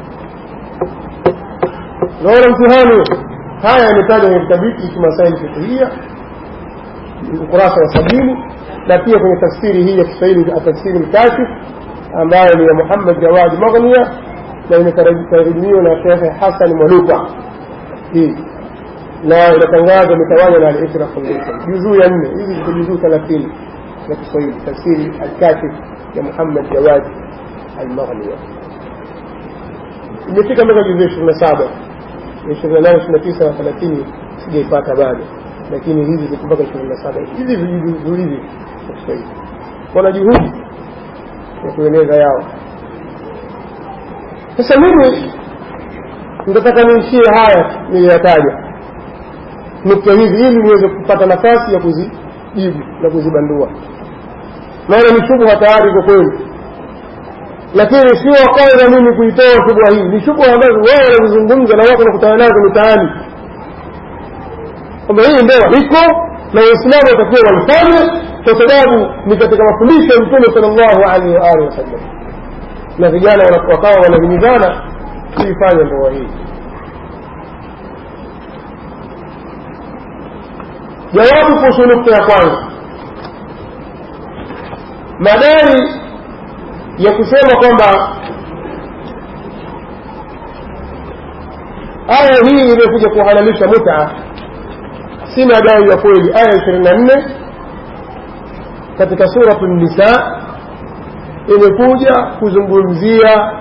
naona mtihani haya yametajwa kwenye kitabu hiki masaili fiqhia ukurasa wa sabini na pia kwenye tafsiri hii ya kiswahili tafsiri mkashif ambayo ni ya muhammad jawadi maghnia na imetarjumiwa na shekhe hasan mwaluka hii na inatangazwa imetawanywa na al-Isra Foundation juzuu ya nne hizi ziko juzuu thelathini za Kiswahili tafsiri al-Kashif ya Muhammad Jawad al-Maghniya imefika mpaka juzuu ishirini na saba ishirini na nane ishirini na tisa na thelathini sijaipata bado lakini hizi ziko mpaka ishirini na saba hizi vijuzuu hivi za Kiswahili wana juhudi ya kueneza yao sasa mimi nitataka niishie haya niliyataja nukta hizi ili niweze kupata nafasi ya kuzijibu na kuzibandua naona ni shubha tayari kwa kweli lakini sio wa kwanza mimi kuitoa shubha hii ni shubha ambazo wao wanazizungumza na wako nakutana nazo mitaani kwamba hii ndoa iko na waislamu watakiwa walifanye kwa sababu ni katika mafundisho ya mtume sal llahu alaihi waalihi wasallam na vijana wakawa wanahimizana kuifanya ndoa hii jawabu kuhusu nukta ya kwanza madai ya kusema kwamba aya hii iliyokuja kuhalalisha muta si madai ya kweli aya ishirini na nne katika suratu nisa imekuja kuzungumzia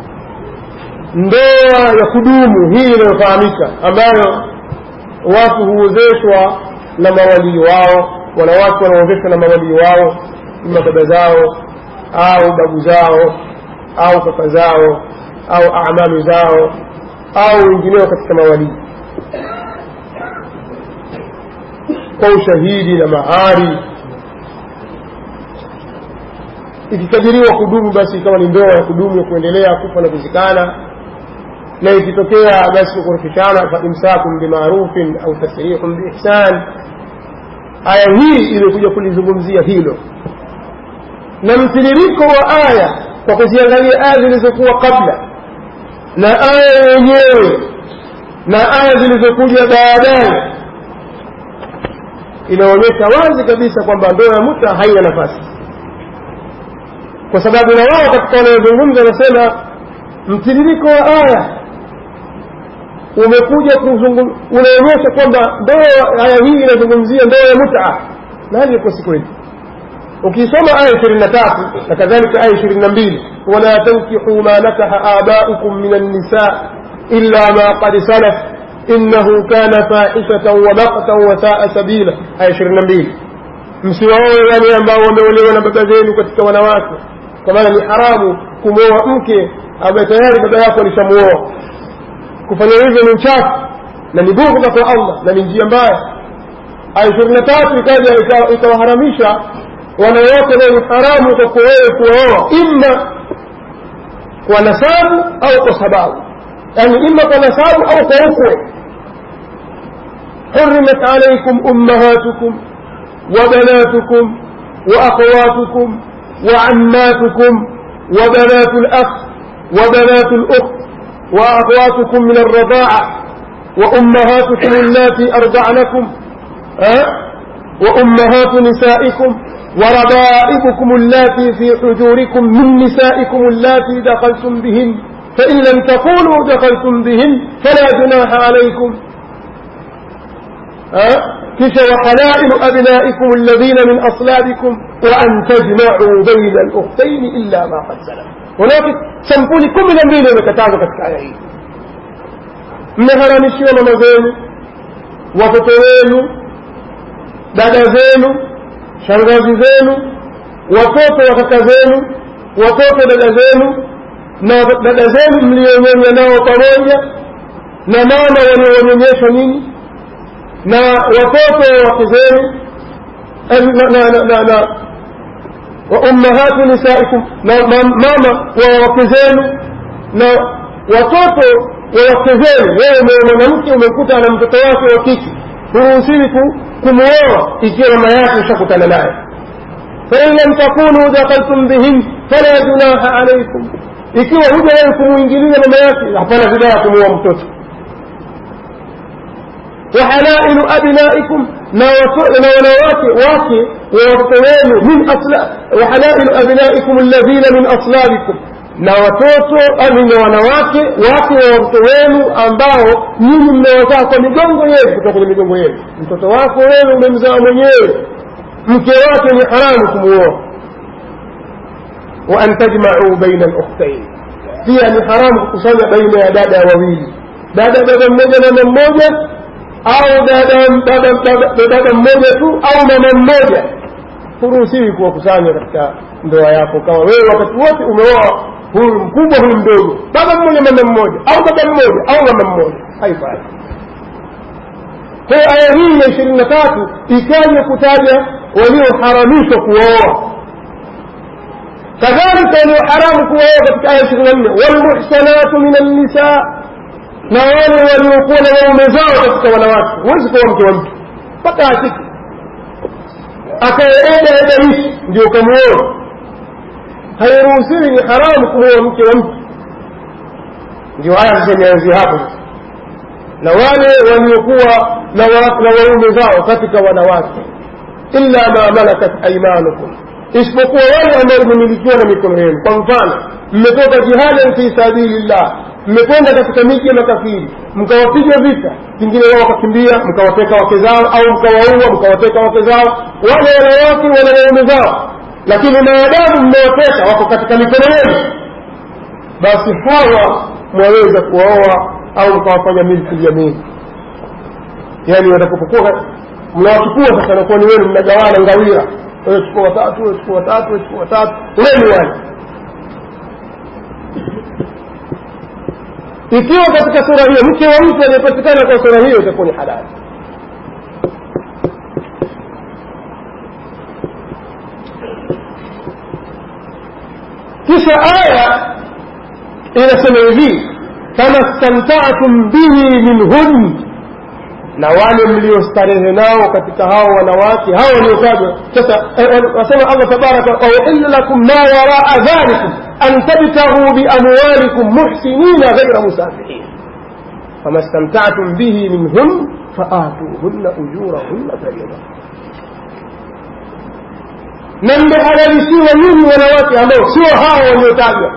ndoa ya kudumu hii inayofahamika ambayo watu huozeshwa na mawalii wao wanawake wanaozeshwa na mawalii wao ima baba zao au babu zao au kaka zao au amalu zao au wengineo katika mawalii kwa ushahidi na mahari ikikadiriwa kudumu basi ikawa ni ndoa ya kudumu ya kuendelea kufa na kuzikana na ikitokea basi kurufishana faimsakum bimarufin au tasrihun biihsan aya hii imekuja kulizungumzia hilo na mtiririko wa aya kwa kuziangalia aya zilizokuwa kabla na aya yenyewe na aya zilizokuja baadaye inaonyesha wazi kabisa kwamba ndoa ya muta haina nafasi kwa sababu na wao katika wanayozungumza wanasema mtiririko wa aya umekuja unaonyesha kwamba ndoa aya hii inazungumzia ndoa ya muta na hali iko si kweli ukisoma aya ishirini na tatu na kadhalika aya ishirini na mbili wala tankihu ma nakaha abaukum min annisa illa ma qad salaf innahu kana fahishatan wa maqtan wa saa sabila aya ishirini na mbili msiwaoe wale ambao wameolewa na baba zenu katika wanawake kwa maana ni haramu kumwoa mke ambaye tayari baba yako alishamuoa kufanya hivyo ni uchafu na ni bughudha kwa allah na ni njia mbaya aya ishirini na tatu ikaja ikawaharamisha wanawake ambao ni haramu kwako wewe kuwaoa imma kwa nasabu au kwa sababu yani imma kwa nasabu au kwa ukwe حرمت عليكم أمهاتكم وبناتكم وأخواتكم وعماتكم وبنات الأخ وبنات الأخت وأخواتكم من الرضاعة وأمهاتكم اللاتي أرضعنكم أه؟ وأمهات نسائكم وربائبكم اللاتي في حجوركم من نسائكم اللاتي دخلتم بهن فإن لم تكونوا دخلتم بهن فلا جناح عليكم أه؟ كش وحلائل أبنائكم الذين من أصلابكم وأن تجمعوا بين الأختين إلا ما قد سلف ولكن sampuli kumi na mbili imekatazwa katika aya hii mmeharamishiwa mama zenu watoto wenu dada zenu shangazi zenu watoto wa kaka zenu watoto dada zenu na dada zenu mlionyonya nao pamoja na mama walionyonyesha nyinyi na watoto wa wake zenu na وأمهات نسائكم ماما ووكزenu na watoto wa wake zenu wewe mwanamke umekuta na mtoto wake wa kike huruhusiwi kumwoa ikiwa mama yake ushakutana naye fain lam takunu dakhaltum bihin fala junaha alaikum ikiwa huja wewe kumwingilia mama yake hapana vibaya kumuoa mtoto wahalailu abnaikum na wanawake wake watoto wenu min wahalailu abnaikum alladhina min aslabikum na watoto ami na wanawake wake wa watoto wenu ambao nyinyi mmewazaa kwa migongo yenu kutoka kwenye migongo yenu mtoto wako wewe umemzaa mwenyewe mke wake ni haramu kumuoa wa an tajmau baina lukhtain pia ni haramu kukusanya baina ya dada wawili dada dada mmoja mama mmoja au dada mmoja tu au mama mmoja huruhusiwi kuwakusanya katika ndoa yako kama wewe wakati wote umeoa huyu mkubwa huyu mdogo baba mmoja mama mmoja au baba mmoja au mama mmoja haifai kwa aya hii ya ishirini na tatu ikaja kutaja walioharamishwa kuoa kadhalika walioharamu kuoa katika aya ishirini na nne walmuhsanatu min annisa na wale waliokuwa na waume zao katika wanawake huwezi kuwa mke wa mtu mpaka asiki akaeda eda hishi ndio ukamuoa hairuhusiwi ni haramu kumuoa mke wa mtu ndio haya sasa imeanzia hapo na wale waliokuwa na waume zao katika wanawake illa ma malakat aimanukum isipokuwa wale ambao mmemilikiwa na mikono yenu kwa mfano mmetoka jihadan fi sabilillah mmekwenda katika miji ya makafiri mkawapiga vita pengine wao wakakimbia mkawateka wake zao au mkawaua mkawateka wake zao wale wanawake wana waume zao lakini maadamu mmewateka wako katika mikono yenu basi hawa mwaweza kuwaoa au mkawafanya milki yamini yaani watakapokuwa mnawachukua sasa nakuwa ni wenu mnagawana ngawira wewe chukua watatu wewe chukua watatu wewe chukua watatu wenu wale ikiwa katika sura hiyo mke wa mtu aliyepatikana kwa sura hiyo itakuwa ni halali kisha aya inasema hivi kama stamtatum bihi minhun na wale mliostarehe nao katika hao wanawake hao waliotajwa sasa wasema allah tabaraka wauhilla lakum ma waraa dhalikum an tabtaghuu biamwalikum muhsinina ghaira musafihin fama stamtatum bihi minhun faatuhunna ujurahunna farida na mmehalalishiwa nyinyi wanawake ambao sio hao waliotajwa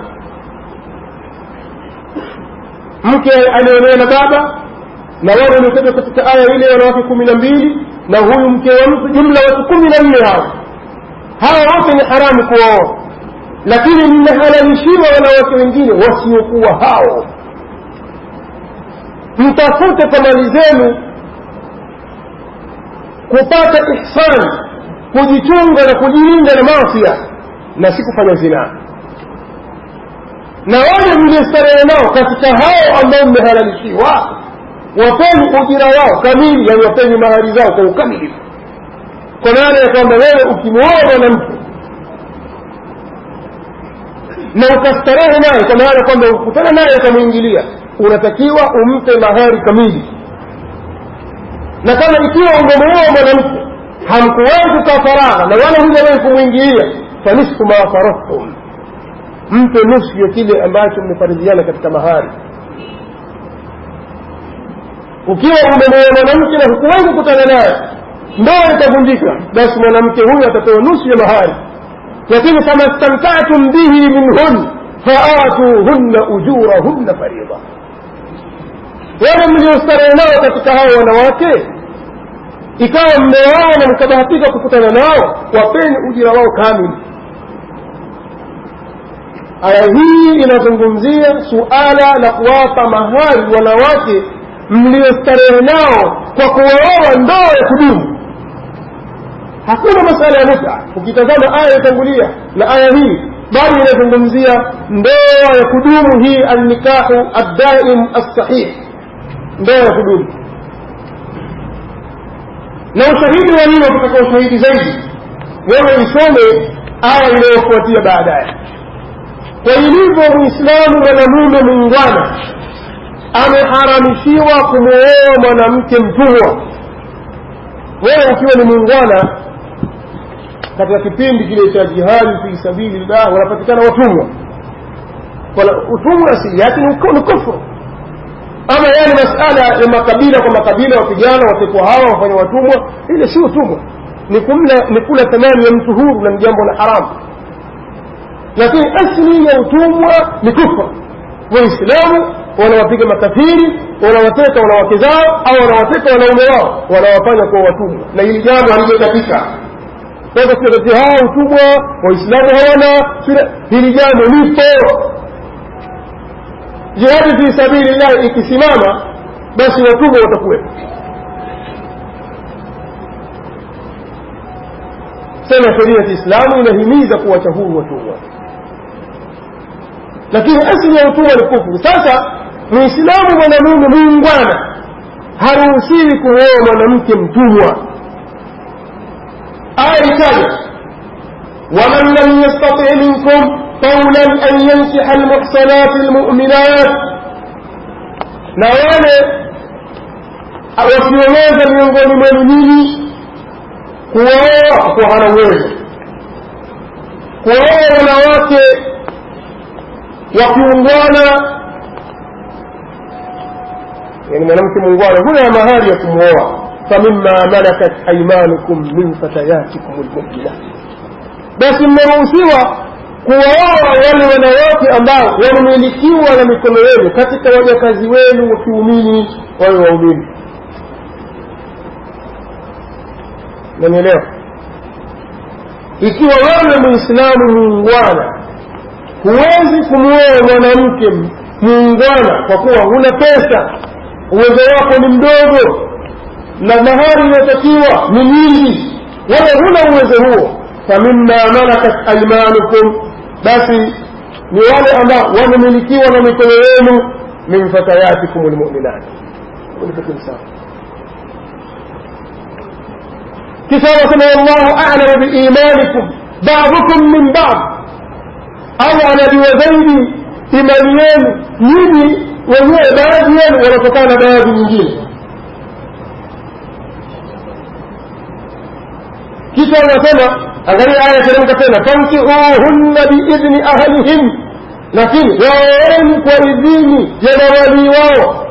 mke aliolewa na baba na wale waliotajwa katika aya ile wanawake kumi na mbili na huyu mke wa mtu jumla watu kumi na nne hao hawa wote ni haramu kuwaoa lakini mmehalalishiwa wanawake wengine wasiokuwa hao mtafute kwa mali zenu kupata ihsani kujichunga na kujilinda na mafia na si kufanya zinaa na wale mliostarehe nao katika hao ambao mmehalalishiwa wapeni ujira wao kamili yani wapeni mahari zao kwa ukamilifu kwa maana ya kwamba wewe ukimwoa mwanamke na ukastarehe naye kwa maana kwamba ukutana naye ukamwingilia unatakiwa umpe mahari kamili na kama ikiwa umemwoa mwanamke hamkuwahi kukaa faragha na wala hujawahi kumwingilia fanisfu ma faradtum mpe nusu ya kile ambacho mmefaridhiana katika mahari ukiwa umemwoa mwanamke na hukuwahi kukutana naye ndoa itavunjika basi mwanamke huyu atapewa nusu ya mahari lakini fama stamtatum bihi minhun faatuhunna ujurahunna faridha wale mliostarehe nao katika hao wanawake ikawa mmeoa na mkabahatika kukutana nao wapeni ujira wao kamili aya hii inazungumzia suala la kuwapa mahari wanawake mliostarehe nao kwa kuwaoa ndoa ya kudumu hakuna masala ya muta ukitazama aya itangulia na aya hii bali inazungumzia ndoa ya kudumu hii annikahu addaim assahih ndoa ya kudumu na ushahidi wa nini ukitaka ushahidi zaidi wewe isome aya inayofuatia baadaye kwa ilivyo muislamu mwanamume muungwana ameharamishiwa kumwoa mwanamke mtumwa wewe ukiwa ni muungwana katika kipindi kile cha jihadi fi sabilillah wanapatikana watumwa utumwa asili yake ni kufru ama yani masala ya makabila kwa makabila wapigana watekwa hawa wafanya watumwa ile si utumwa ni kumla ni kula thamani ya mtu huru na ni jambo la haramu lakini asli ya utumwa ni kufru waislamu wanawapiga makafiri wanawateka wanawake zao au wanawateka wanaume wao wanawafanya kuwa watumwa na hili jambo halijatakika sasa tunatetea hawa utumwa waislamu hawana hili jambo lipo jihadi fi sabilillahi ikisimama basi watumwa watakuwepo sema sheria ya kiislamu inahimiza kuwacha huru watumwa lakini asili ya utumwa ni kufuru sasa muislamu mwanamume muungwana haruhusiwi kumwoa mwanamke mtumwa aya itaja waman lam yastati minkum قولا أن ينكح المحصنات المؤمنات na wale wasioweza miongoni mwenu nyinyi kuwaoa kwa hana uwezo kuwaoa wanawake wakiungwana yani mwanamke muungwana huna mahali ya kumwoa famima malakat aimanukum min fatayatikum lmuminat basi mmeruhusiwa kuwaoa wale wanawake ambao wamemilikiwa na mikono yenu katika wajakazi wenu wa kiumini wawe waumini nanielewa ikiwa wewe muislamu muungwana huwezi kumwoa mwanamke muungwana kwa kuwa huna pesa uwezo wako ni mdogo na mahari inayotakiwa ni nyingi wewe huna uwezo huo famima malakat aimanukum basi ni wale ambao wamemilikiwa na mikono yenu min fatayatikum lmuminat kisha wasema wallahu alamu biimanikum badukum min bad allah anajua zaidi imani yenu nyinyi wenyewe baadhi yenu wanatokana na baadhi nyingine kisha wanasema angalia aya teremka tena fankihuhunna biidhni ahlihim lakini waoeni kwa idhini ya mawalii wao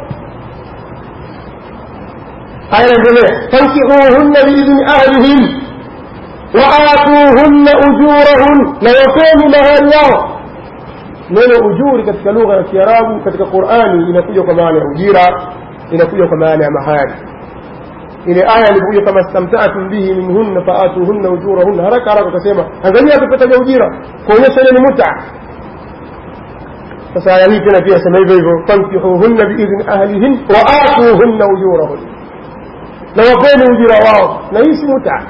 aya inaendelea fankihuhunna biidhni ahlihim waatuhunna ujurahun na wapeni mahari yao neno ujuri katika lugha ya kiarabu katika qurani inakuja kwa maana ya ujira inakuja kwa maana ya mahari ile aya ilikuja kama stamtaatum bihi minhunna faatuhunna ujurahunna haraka haraka ukasema angalia tupataja ujira kuonyesha ile ni muta sasa aya hii tena pia sema hivyo hivyo fankihuhunna biidhni ahlihin waatuhunna ujurahun na wapeni ujira wao na hii si muta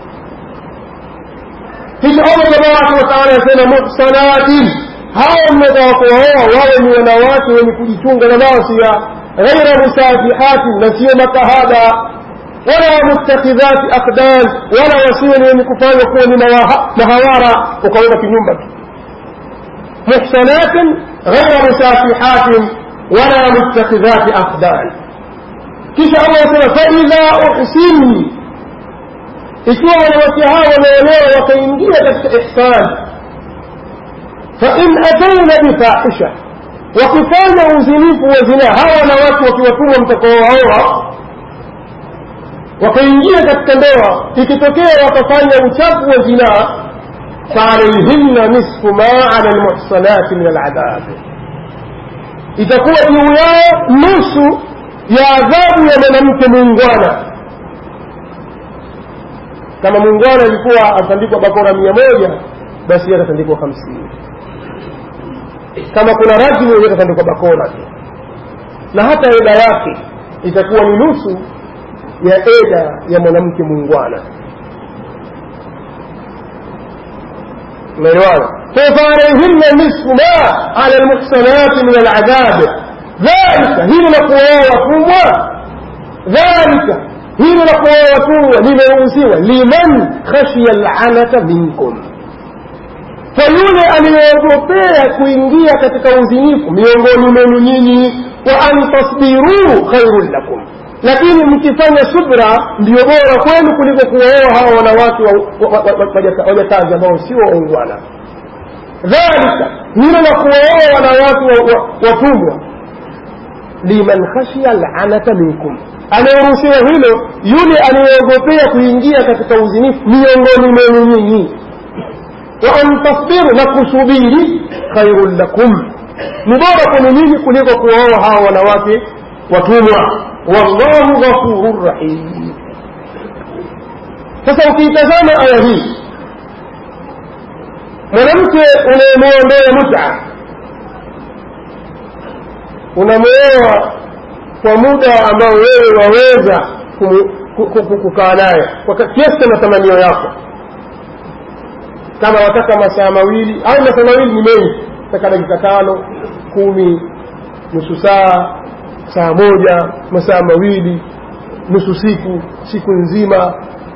kisha allah tabaraka wataala asema muhsanatin hawa mnataka kuwaoa wawe ni wanawake wenye kujichunga na masia ghaira musafihatin na sio makahaba wala muttakhidhati aqdan wala wasiwe ni wenye kufanya kuwa ni mahawara ukaweka kinyumba tu muhsanatin ghaira musafihatin wala muttakhidhati aqdan kisha allah asema faidha uhsini ikiwa wanawake hawa wameolewa wakaingia katika ihsan fain ataina bifahisha wakifanya uzinifu wa zinaa hawa wanawake wakiwatumwa mtakaowaoa wakaingia katika ndoa ikitokea wakafanya uchafu wa zinaa faalaihinna nisfu ma ala lmuhsanati min aladhab itakuwa juu yao nusu ya adhabu ya mwanamke muungwana kama muungwana alikuwa atandikwa bakora mia moja basi yeye atatandikwa hamsini kama kuna rajmu yeye atatandikwa bakora tu na hata eda yake itakuwa ni nusu ya eda ya mwanamke muungwana umeelewana fafaraihinna nisfu ma ala lmuhsanati min aladhabi dhalika hili la kuoa watumwa dhalika hili la kuoa watumwa limeruhusiwa liman khashiya lanata minkum kwa yule aliyeogopea kuingia katika uzinifu miongoni mwenu nyinyi wa an tasbiruu khairun lakum lakini mkifanya subra ndio bora kwenu kuliko kuwaoa hawa wanawake wajakazi ambao sio waungwana dhalika hilo la kuwaoa wanawake watumwa liman khashiya lanata minkum anayeruhusiwa hilo yule anayeogopea kuingia katika uzinifu miongoni mwenu nyinyi wa an tasbiru na kusubiri khairun lakum ni bora kwenu nyinyi kuliko kuwaoa hawa wanawake watumwa wallahu ghafurun rahim sasa ukiitazama aya hii mwanamke unayemwondoa muta unamwoa kwa muda ambao wewe waweza kukaa naye kwa kiasi cha matamanio yako kama wataka masaa mawili au masaa mawili ni mengi taka dakika tano kumi nusu saa saa moja masaa mawili nusu siku siku nzima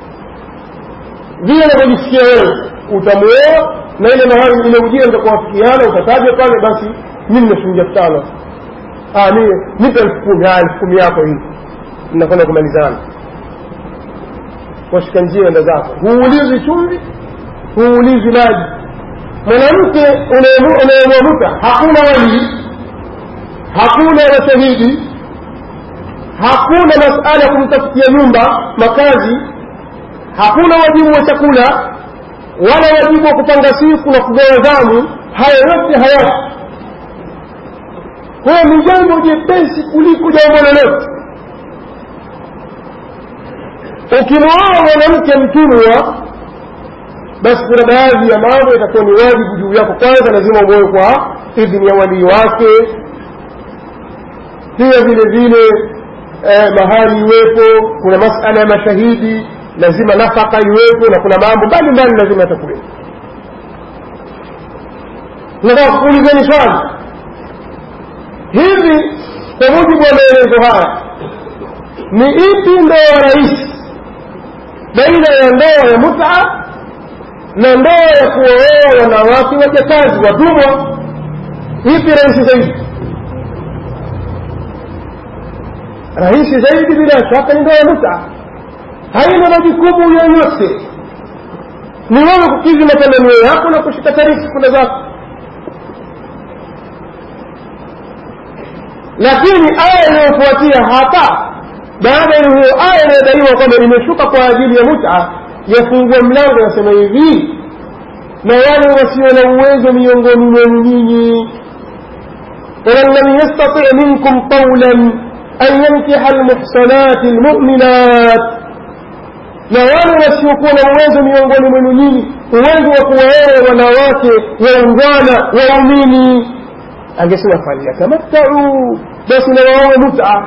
vile unavyojisikia wewe utamuoa na ile mahali ile ujira mtakuwafikiana utataja pale basi mimi na shilingi elfu tano nipe elfu kumi haya elfu kumi yako hii mnakwenda kumalizana washika njia enda zako huulizi chumvi huulizi maji mwanamke unayemwamuka hakuna walii hakuna washahidi hakuna masala ya kumtafutia nyumba makazi hakuna wajibu wa chakula wala wajibu wa kupanga siku na kugawa zamu haya yote hayapo kwayo ni jambo jepesi kuliko jambo lolote ukimwoa mwanamke mtumwa basi kuna baadhi ya mambo itakuwa ni wajibu juu yako kwanza lazima umoe kwa idhini ya walii wake pia vile vile eh, mahali iwepo kuna masala ya mashahidi lazima nafaka iwepo na kuna mambo mbalimbali lazima yatakuwepo nataka kuulizeni swali hivi kwa mujibu wa maelezo haya ni ipi ndoa rahisi baina ya ndoa ya muta na ndoa ya kuwaoa wanawake wajakazi watumwa ipi rahisi zaidi rahisi zaidi bila shaka ni ndoa ya muta haina majukumu yoyote ni wewe kukizi matamanio yako na kushika tariki kula zako lakini aya inayofuatia hapa baada ya hiyo aya inayodaiwa kwamba imeshuka kwa ajili ya muta yafungua mlango yasema hivi na wale wasio na uwezo miongoni mwenu nyinyi waman lam yastati minkum qawlan an yankiha almuhsanati almu'minat na wale wasiokuwa na uwezo miongoni mwenu nyinyi uwezo wa kuwaoa wanawake waungwana waumini angesema falyatamattau basi na waowe muta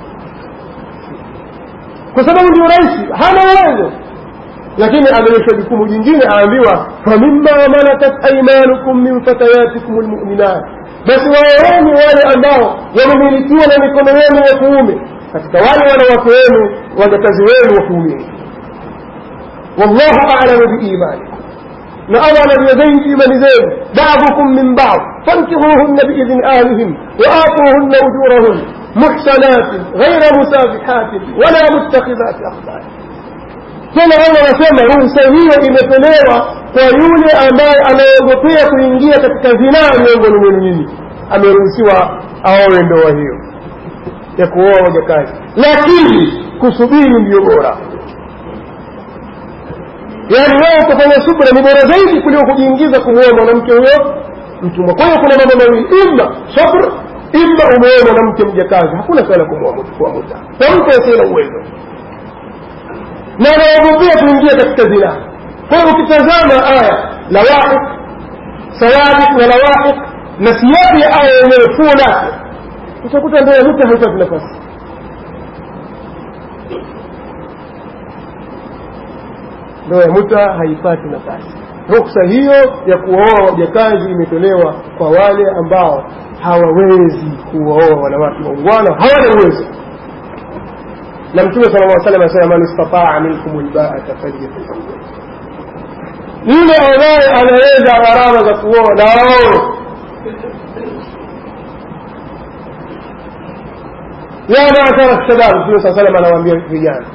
kwa sababu ndio rahisi hana uwezo lakini ameonyeshwa jukumu jingine aambiwa famima malakat aimanukum min fatayatikum lmuminat basi waoeni wale ambao wamemilikiwa na mikono yenu ya kuume katika wale wanawake wenu wajakazi wenu wa kuumini wallahu alamu biimanikum na allah anajua zaidi imani zenu badukum min bad fankihuhunna biidhni ahlihim waatuhunna ujurahun muhsanatin ghaira musafihatin wala muttakhidhati akhbari tena wao wanasema ruhusa hiyo imetolewa kwa yule ambaye anaogopea kuingia katika zinaa miongoni mwenu nyinyi ameruhusiwa aowe ndoa hiyo ya kuoa wajakazi lakini kusubiri ndiyo bora yaani wewe kufanya subra ni bora zaidi kuliko kujiingiza kumwoa mwanamke huyo mtumwa kwa hiyo kuna mambo mawili ima sabr ima umeoa mwanamke mjakazi hakuna swala kumwoa muta kwa mtu asiye na uwezo na anaogopea kuingia katika zina kwa hiyo ukitazama aya lawaiq sawabiq na lawaiq na siyabi ya aya yenyewe fuo lake utakuta ndoa ya muta haipati nafasi ndoa ya muta haipati nafasi ruksa hiyo ya kuwaoa wajakazi imetolewa kwa wale ambao hawawezi kuwaoa wanawake waungwana hawana uwezo na mtume sala llah salam asema man istataa minkum lbaata falyatazawaj yule ambaye anaweza gharama za kuoa na aoe ya maashara shabab mtume saa salam anawaambia vijana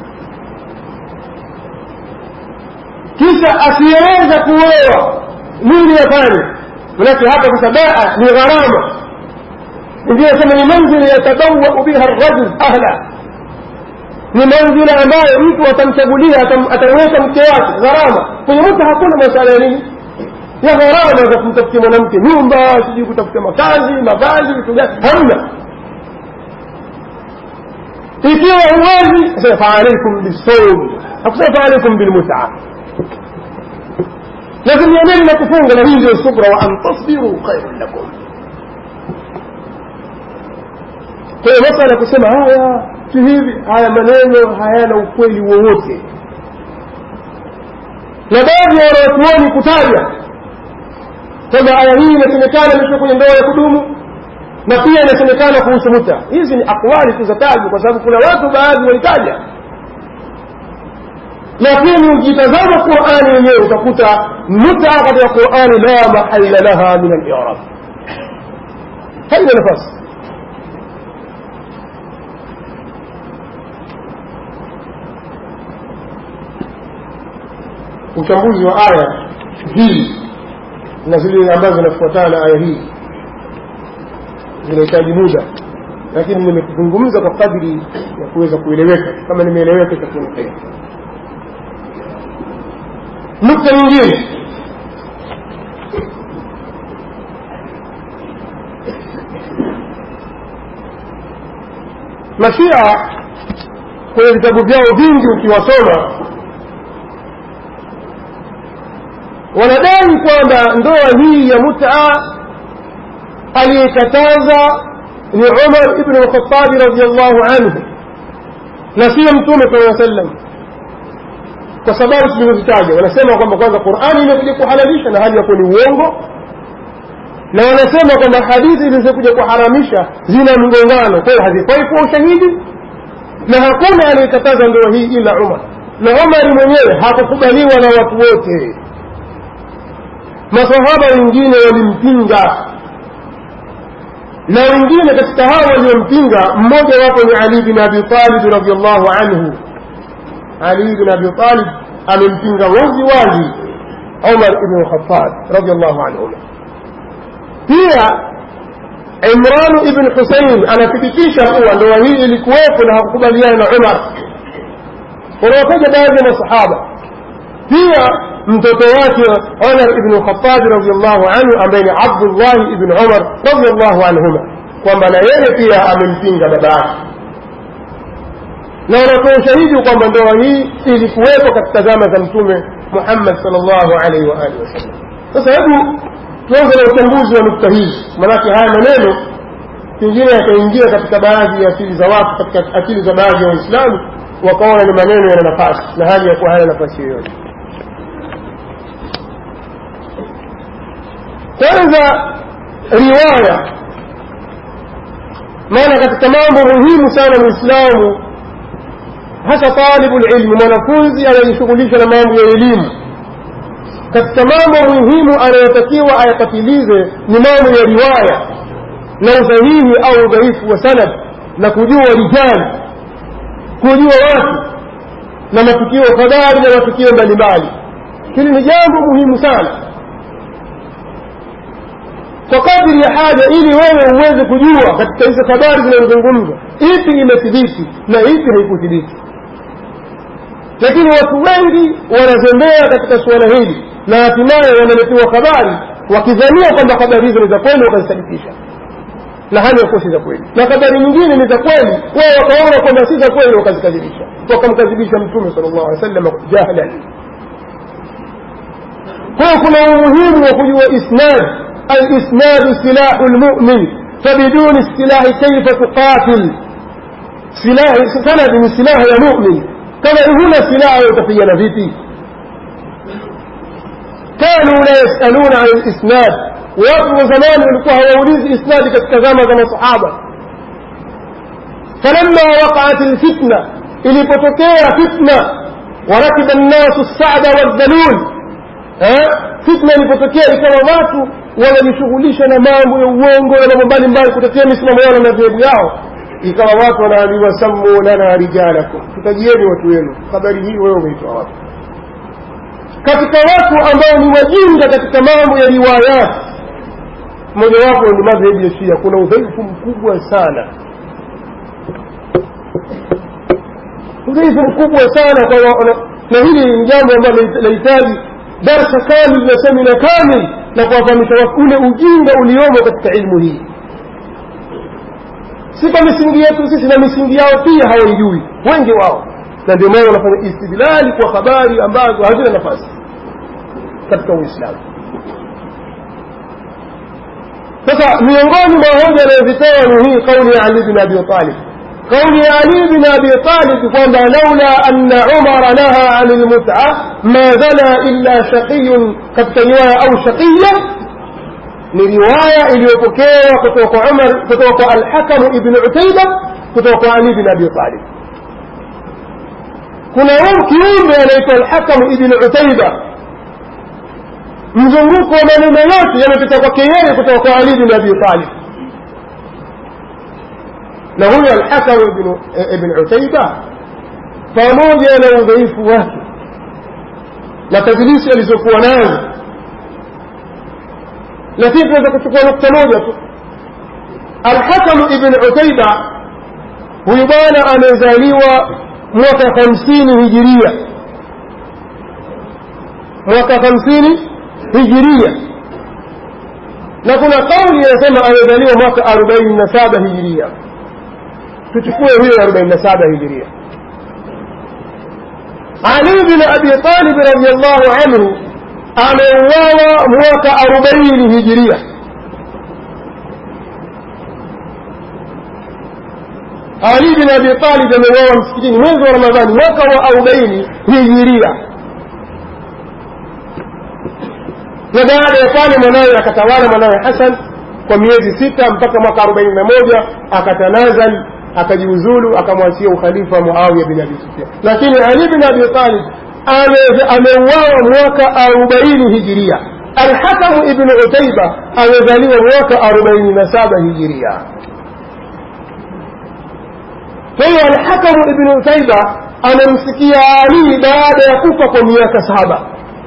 kisha asiyeweza kuoa nini yafanye manake hapa sasa baa ni gharama ndio sema ni manzili yatabawau biha rajul ahla ni manzila ambayo mtu atamchagulia atamweka mke wake gharama kwenye mtu hakuna masala ya nini ya gharama za kumtafutia mwanamke nyumba sijui kutafuta makazi mavazi vitu gani hamna ikiwa huwezi sema faalaikum bisawm hakusema faalaikum bilmutaa lazim yaneni na kufunga na hii ndio subra wa an tasbiru khairun lakum kwa hiyo masala ya kusema haya si hivi haya maneno hayana ukweli wowote na baadhi ya wanawachuoni kutaja kwamba aya hii inasemekana imetoka kwenye ndoa ya kudumu na pia inasemekana kuhusu muta hizi ni akwali tu za tajwa kwa sababu kuna watu baadhi walitaja lakini ukitazama qurani yenyewe utakuta muta katika qurani la mahalla laha min alirab haina nafasi uchambuzi wa aya hii na zile ambazo zinafuatana na aya hii zinahitaji muda lakini nimekuzungumza kwa kadri ya kuweza kueleweka kama nimeeleweka itakuwa ni kheri nukta nyingine mashia kwenye vitabu vyao vingi ukiwasoma wanadai kwamba ndoa hii ya mutaa aliyekataza ni umar ibnu lkhatabi radiallahu anhu na siyo mtume saa sallam kwa sababu tulizozitaja wanasema kwamba kwanza qurani imekuja kuhalalisha na hali ya kuwa ni uongo na wanasema kwamba hadithi zilizokuja kuharamisha zina mgongano kwa hiyo hazifai kuwa ushahidi na hakuna aliyekataza ndoa hii ila umar na umari mwenyewe hakukubaliwa na watu wote masahaba wengine walimpinga na wengine katika hao waliompinga mmoja wapo ni ali bin abi talib radiallahu anhu ali bin abi talib amempinga wazi wazi umar ibnu lkhatab radiallahu anhuma pia imranu ibn husein anathibitisha kuwa ndoa hii ilikuwepo na hakukubaliana na umar wanawataja baadhi ya masahaba pia mtoto wake umar ibn khatabi radiallahu anhu ambaye ni abdullahi ibn umar radiallahu anhuma kwamba na yeye pia amempinga baba yake na wanatoa ushahidi kwamba ndoa hii ilikuwepo katika zama za mtume muhammad sal llahu alaihi waalihi wasallam sasa hebu tuanze na uchambuzi wa nukta hizi maanake haya maneno pengine yakaingia katika baadhi ya akili za watu katika akili za baadhi ya waislamu wakaona ni maneno yana nafasi na hali ya kuwa haya nafasi yoyote kwanza riwaya maana katika mambo muhimu sana muislamu hasa talibu lilmi mwanafunzi anayejishughulisha na mambo ya elimu katika mambo muhimu anayotakiwa ayapatilize ni mambo ya riwaya na usahihi au udhaifu wa sanad na kujua rijali kujua watu na matukio habari na matukio mbalimbali hili ni jambo muhimu sana kwa kadiri ya haja ili wewe uweze kujua katika hizo habari zinazozungumzwa ipi imethibiti na ipi haikuthibiti lakini watu wengi wanazembea katika suala hili na hatimaye wanaletewa habari wakidhania kwamba habari hizo ni za kweli wakazisadikisha na hali yakuwa si za kweli na habari nyingine ni za kweli wao wakaona kwamba si za kweli wakazikadhibisha wakamkadhibisha mtume sala llahu alih wasallam jahlan kwa hiyo kuna umuhimu wa kujua isnad alisnadu silahu lmumin fabiduni silahi kaifa tuqatil sanadi ni silaha ya mumin kama huna silaha utapigana vipi كانوا لا يسألون عن الإسناد watu wa zamani walikuwa hawaulizi isnadi katika zama za masahaba falamma waqaat lfitna ilipotokea fitna warakiba nnasu lsada waldalul fitna ilipotokea ikawa watu wanajishughulisha na mambo ya uongo na mambo mbalimbali kutetea misimamo yao na madhehebu yao ikawa watu wanaambiwa sammu lana rijalakum tutajieni watu wenu habari hii wewe umeitoa wapi katika watu ambao ni wajinga katika mambo ya riwayati mojawapo ni madhehebu ya shia kuna udhaifu mkubwa sana udhaifu mkubwa sana kwa na hili ni jambo ambalo linahitaji darsa kamil na semina kamil na kuwafahamisha watu ule ujinga uliomo katika ilmu hii si kwa misingi yetu sisi na misingi yao pia hawaijui wengi wao na ndio maana wanafanya istidlali kwa habari ambazo hazina nafasi katika uislamu sasa miongoni mwa hoja anayozitoa ni hii kauli ya ali bin abi talib kauli ya ali bin abi talib kwamba laula anna umara naha ani lmuta ma zana illa shaqiyun katika riwaya au shaqiya ni riwaya iliyopokewa kutoka kwa umar kutoka kwa alhakamu ibn utaiba kutoka kwa ali bin abi talib kuna kiumbe anaitwa alhakamu ibn utaiba mzunguko wa maneno yote yamepita kwake yeye kutoka kwa ali bin abi talib na huyo alhakam ibn utaiba pamoja na udhaifu wake na tadlisi alizokuwa nazo lakini tunaweza kuchukua nukta moja tu alhakamu ibn utaiba huyu bwana amezaliwa mwaka hamsini hijiria mwaka hamsini hijiria na kuna kauli inasema amezaliwa mwaka arobaini na saba hijiria tuchukue huyo arobaini na saba hijiria ali bin abi talib radiallahu anhu ameuawa mwaka arobaini hijiria ali bin abi talib ameuawa msikitini mwezi wa ramadhani mwaka wa arobaini hijiria na baada ya pale mwanawe akatawala mwanawe hasan kwa miezi sita mpaka mwaka arobaini na moja akatanazal akajiuzulu akamwachia ukhalifa muawiya bin abi sufyan lakini ali bin abi talib ameuawa mwaka arobaini hijiria alhakamu ibnu utaiba amezaliwa mwaka arobaini na saba hijiria kwa hiyo alhakamu ibnu utaiba amemsikia ali baada ya kufa kwa miaka saba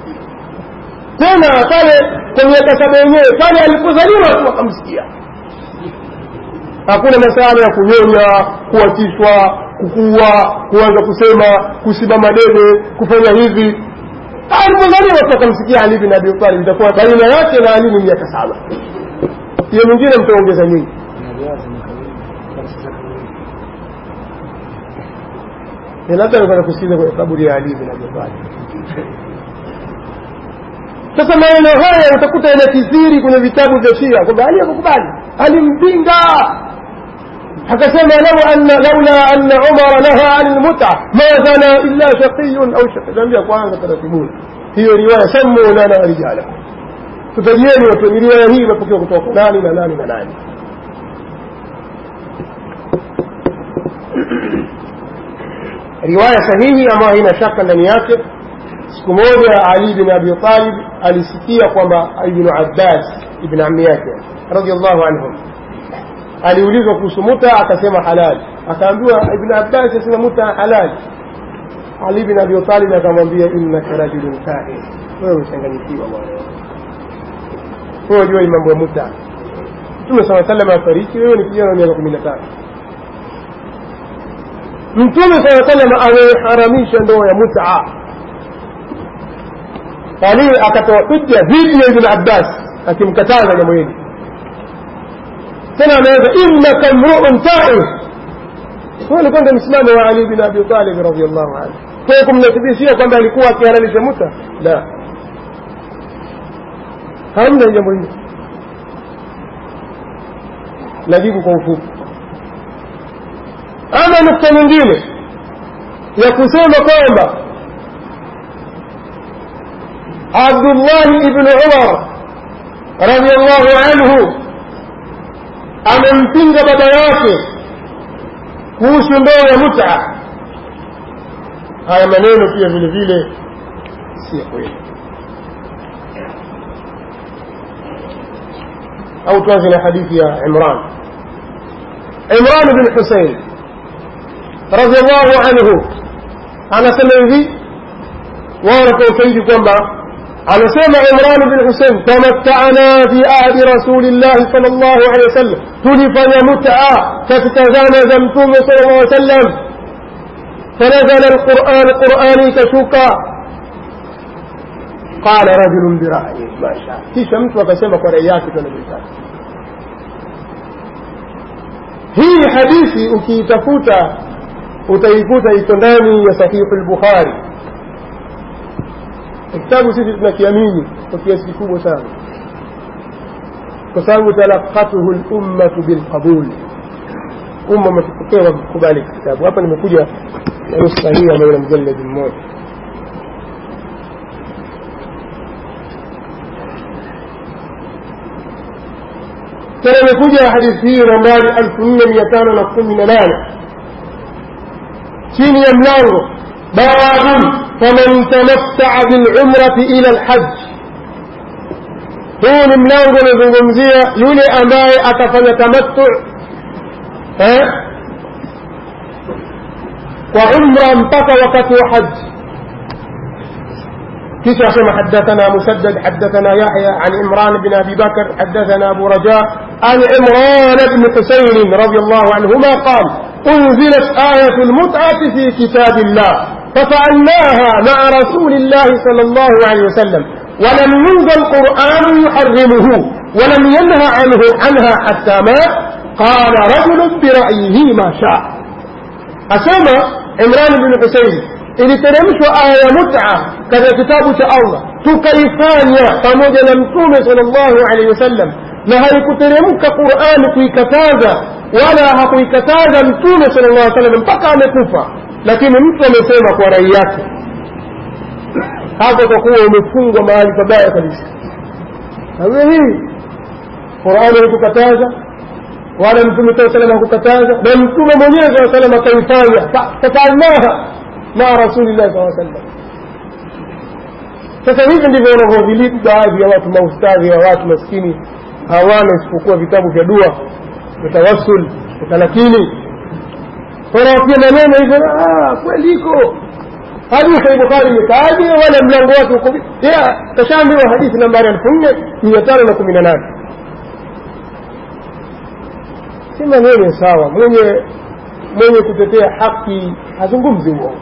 tena pale kwa miaka saba yenyewe pale alipozaliwa tu akamsikia hakuna masala ya kunyonya kuachishwa kukua kuanza kusema kusimama dede kufanya hivi alipozaliwa tu akamsikia ali bin abi talib itakuwa baina yake na ali ni miaka saba hiyo mwingine mtaongeza nyingi labda alikuwa kusikiza kwenye kaburi ya ali bin abi talib sasa maneno haya utakuta yanakithiri kwenye vitabu vya shia kwamba ali akukubali alimpinga akasema lau anna laula anna umara naha ani lmuta ma zana illa shaqiyun au shaqiyambia kwanza taratibuni hiyo riwaya sammu lana rijala tutajieni watu riwaya hii imepokewa kutoka nani na nani na nani riwaya sahihi ambayo haina shaka ndani yake siku moja ali bin abi talib alisikia kwamba ibnu abbas ibn ammi yake radiallahu anhum aliulizwa kuhusu muta akasema halal akaambiwa ibn abbas asema muta halal ali bin abi talib akamwambia innaka rajulun kahin wewe umechanganyikiwa bwana wewe jua mambo ya muta mtume saa salam afariki wewe ni kijana wa miaka kumi na tatu mtume saa salam ameharamisha ndoa ya mutaa ali akatoa hujja dhidi ya ibn abbas akimkataza jambo hili tena anaweza innaka mruun taif huyo alikuwa ndio msimamo wa ali bin abi talib radiallahu anhu kwa hiyo kumnasibishia kwamba alikuwa akihalalisha muta la hamna jambo hili najibu kwa ufupi ama nukta nyingine ya kusema kwamba abdullahi ibnu umar radiallahu anhu amempinga baba yake kuhusu ndoa ya muta haya maneno pia vile vile si ya kweli au tuanze na hadithi ya imran imran bin husein radiallahu anhu anasema hivi wao kwa ushahidi kwamba anasema imran bin husein tamattana fi ahdi rasulillahi sal llahu alehi wasallam tulifanya mutaa katika zama za mtume sal llah sallam فنزل القرآن قرآني كشوكا قال رجل برأيه ما شاء kisha mtu akasema kwa rai yake tunavyotaka hii hadithi ukiitafuta utaikuta iko ndani ya sahihu lbukhari kitabu sisi tunakiamini kwa kiasi kikubwa sana kwa sababu talaqatuhu lummatu bilqabul umma umetupokea kwa kukubali kitabu hapa nimekuja na nuska hii ambayo ina mjaladi mmoja tena imekuja hadithi hii nambari elfu nne mia tano na kumi na nane chini ya mlango babun faman tamattaa bilumrati ila lhaj huu ni mlango unazungumzia yule ambaye atafanya tamattu kwa umra mpaka wakati wa haji كيف حدثنا مسدد حدثنا يحيى عن عمران بن ابي بكر حدثنا ابو رجاء عن عمران بن حسين رضي الله عنهما قال أنزلت آية المتعة في كتاب الله ففعلناها مع رسول الله صلى الله عليه وسلم ولم ينزل قرآن يحرمه ولم ينهى عنه عنها حتى مات قال رجل برأيه ما شاء أسمى عمران بن حسين iliteremshwa aya ya mut'a katika kitabu cha Allah tukaifanya pamoja na mtume sallallahu alaihi wasallam na haikuteremka Qur'ani kuikataza wala hakuikataza mtume sallallahu alaihi wasallam mpaka amekufa lakini mtu amesema kwa rai yake hapo kwa kuwa umefungwa mahali pabaya kabisa nawe hii Qur'ani haikukataza wala mtume saa salam hakukataza na mtume mwenyewe saa salam akaifanya fafalnaha maa rasulillahi saa sallam sasa hivi ndivyo wanavyovilipu baadhi ya watu maustadhi wa watu maskini hawana isipokuwa vitabu vya dua utawassul utalakini wanawatia maneno hivyo kweli iko hadithi ya bukhari imekaaje wala mlango wake uko kashaambiwa hadithi nambari elfu nne mia tano na kumi na nane si maneno sawa mwenye mwenye kutetea haki hazungumzi uongo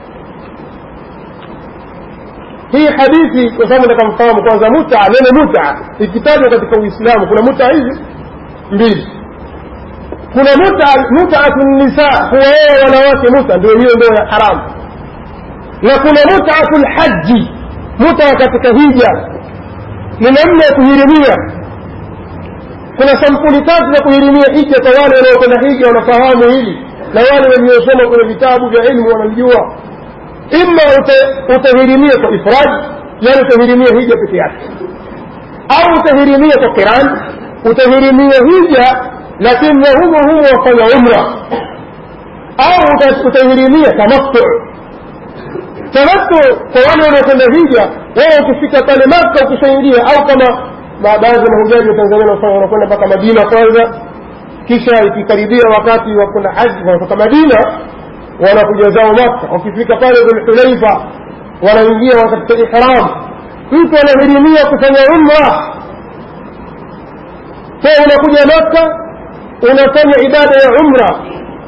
hii hadithi kwa sababu nataka mfahamu kwanza muta neno muta ikitajwa katika uislamu kuna muta hizi mbili kuna muta mutaatu nisa kuwaoa wanawake muta ndio hiyo ndio ya haramu na kuna mutaatu lhaji muta katika hija ni namna ya kuhirimia kuna sampuli tatu za kuhirimia hija kwa wale wanaokwenda hija wanafahamu hili na wale waliosoma kwenye vitabu vya ilmu wanalijua ima utahirimia kwa ifrad yani utahirimia hija peke yake au utahirimia kwa qiran utahirimia hija lakini na humo humo wafanya umra au utahirimia tamattu tamattu kwa wale wanaokwenda hija wao ukifika pale maka ukishaingia au kama baadhi ya mahujaji wa tanzania wanakwenda mpaka madina kwanza kisha ikikaribia wakati wa kwenda haji wanatoka madina wanakuja zao maka wakifika pale dhulhulaifa wanaingia katika ihram mtu anahirimia kufanya umra so unakuja maka unafanya ibada ya umra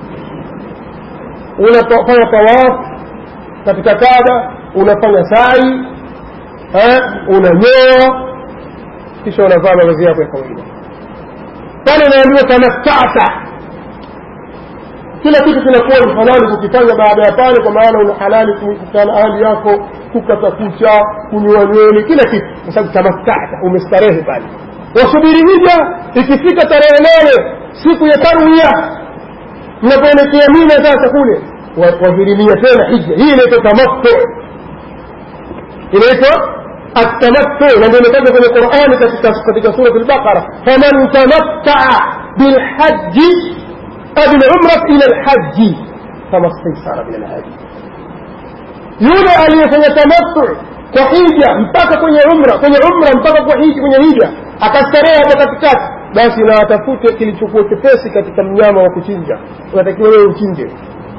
unafanya tawaf katika kaba unafanya sai unanyoa kisha unavaa mavazi yako ya kawaida pale unaambiwa tamattata kila kitu kinakuwa ni halali kukifanya baada ya pale kwa maana una halali kukutana ahli yako kukata kucha kunywa nywele kila kitu kwa sababu tamattata umestarehe pale wasubiri hija ikifika tarehe nane siku ya tarwiya mnapoelekea mina sasa kule wahirimia tena hija hii inaitwa tamattu inaitwa التمتع لما نتابع في القرآن katika سورة البقرة فمن تمتع بالحج أو بالعمرة إلى الحج فما استيسر من الهدي yule aliyefanya tamattu kwa hija mpaka kwenye umra kwenye umra mpaka kwa hija kwenye hija akastarehe hapo katikati basi na atafute kilichokuwa chepesi katika mnyama wa kuchinja unatakiwa wewe uchinje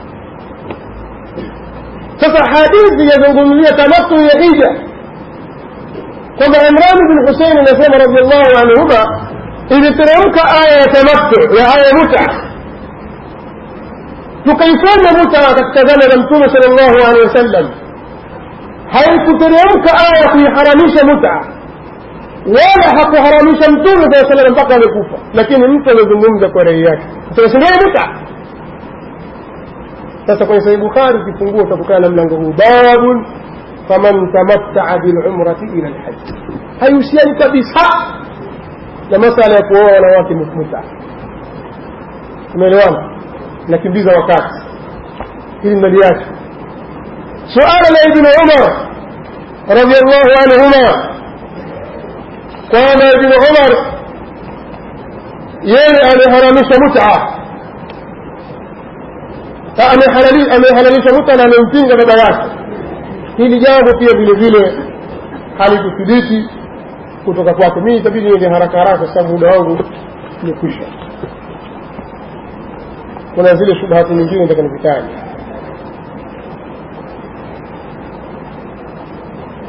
sasa hadithi yazungumzia tamattu ya hija kwamba imran bin husein anasema radiallahu anhuma iliteremka aya ya tamattu ya aya muta tukaifanya muta katika zama za mtume sal llahu alehi wasallam haikuteremka aya kuiharamisha muta wala hakuharamisha mtume saa salam mpaka amekufa lakini mtu amezungumza kwa rai yake tunasindia muta sasa kwenye sahih bukhari ukifungua utakutana na mlango huu babun faman tamattaa bilumrati ila lhaji haihusiani kabisa na masala ya kuoa wanawake muta umeelewana nakimbiza wakati hili mnaliacha suala la ibnu umar radiallahu anhuma kwamba ibnu umar yeye ameharamisha muta amehalalisha muta na amempinga baba yake hili jambo pia vile vile halikuthibiti kutoka kwake mii itabidi niende haraka haraka kwa sababu muda wangu umekwisha kuna zile shubhati nyingine nataka nizitaje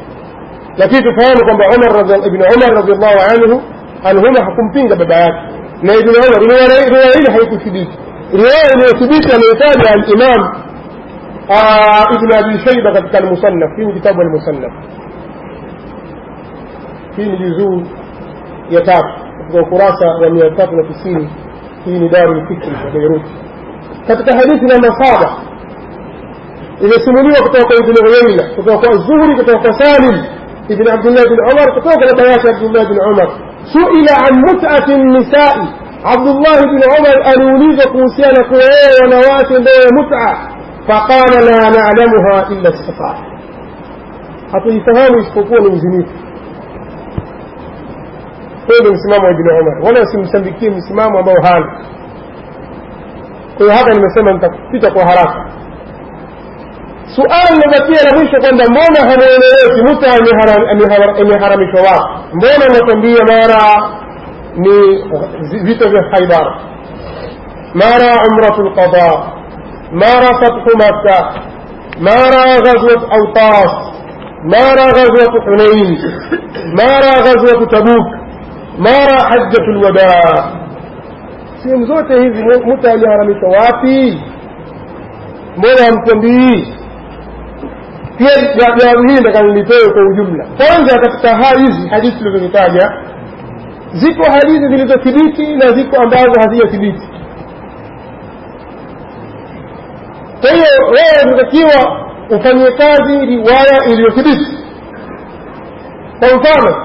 lakini tufahamu kwamba umar ibn umar radiallahu anhu anhuma hakumpinga baba yake na ibn umar riwaya hili haikuthibiti riwaya iliyothibiti ameitaja alimam ibn abi shaiba katika almusannaf hii ni kitabu almusannaf hii ni juzuu ya tatu katika ukurasa wa mia tatu na tisini hii ni daru lfikri ya beiruti katika hadithi namba saba imesimuliwa kutoka kwa ibn uyaina kutoka kwa zuhri kutoka kwa salim ibn abdullah bin umar kutoka kwa baba yake abdullah bin umar suila an mutati nisai abdullah bin umar aliulizwa kuhusiana kuwaoa wanawake ndoa ya muta faqala la nalamuha illa safaa hatuifahamu isipokuwa ni uzinifu huyo ndio msimamo wa ibn umar wala usimsambikie msimamo ambao hana kwa hiyo hapa nimesema nitapita kwa haraka suala limebakia la mwisho kwamba mbona hamweleweki muta imeharamishwa wapi mbona unatambia mara ni vita vya haidar mara umratu lqada mara fathu makka mara ghazwat autas mara ghazwat hunain mara ghazwat tabuk mara hajjatu lwadaa sehemu zote hizi muta aliharamishwa wapi mbona hamtambii pia jawabu hili nataka nilitoe kwa ujumla kwanza katika hizi hadithi tulizozitaja ziko hadithi zilizothibiti na ziko ambazo hazijathibiti kwa hiyo wewe unatakiwa ufanyie kazi riwaya iliyothibiti kwa mfano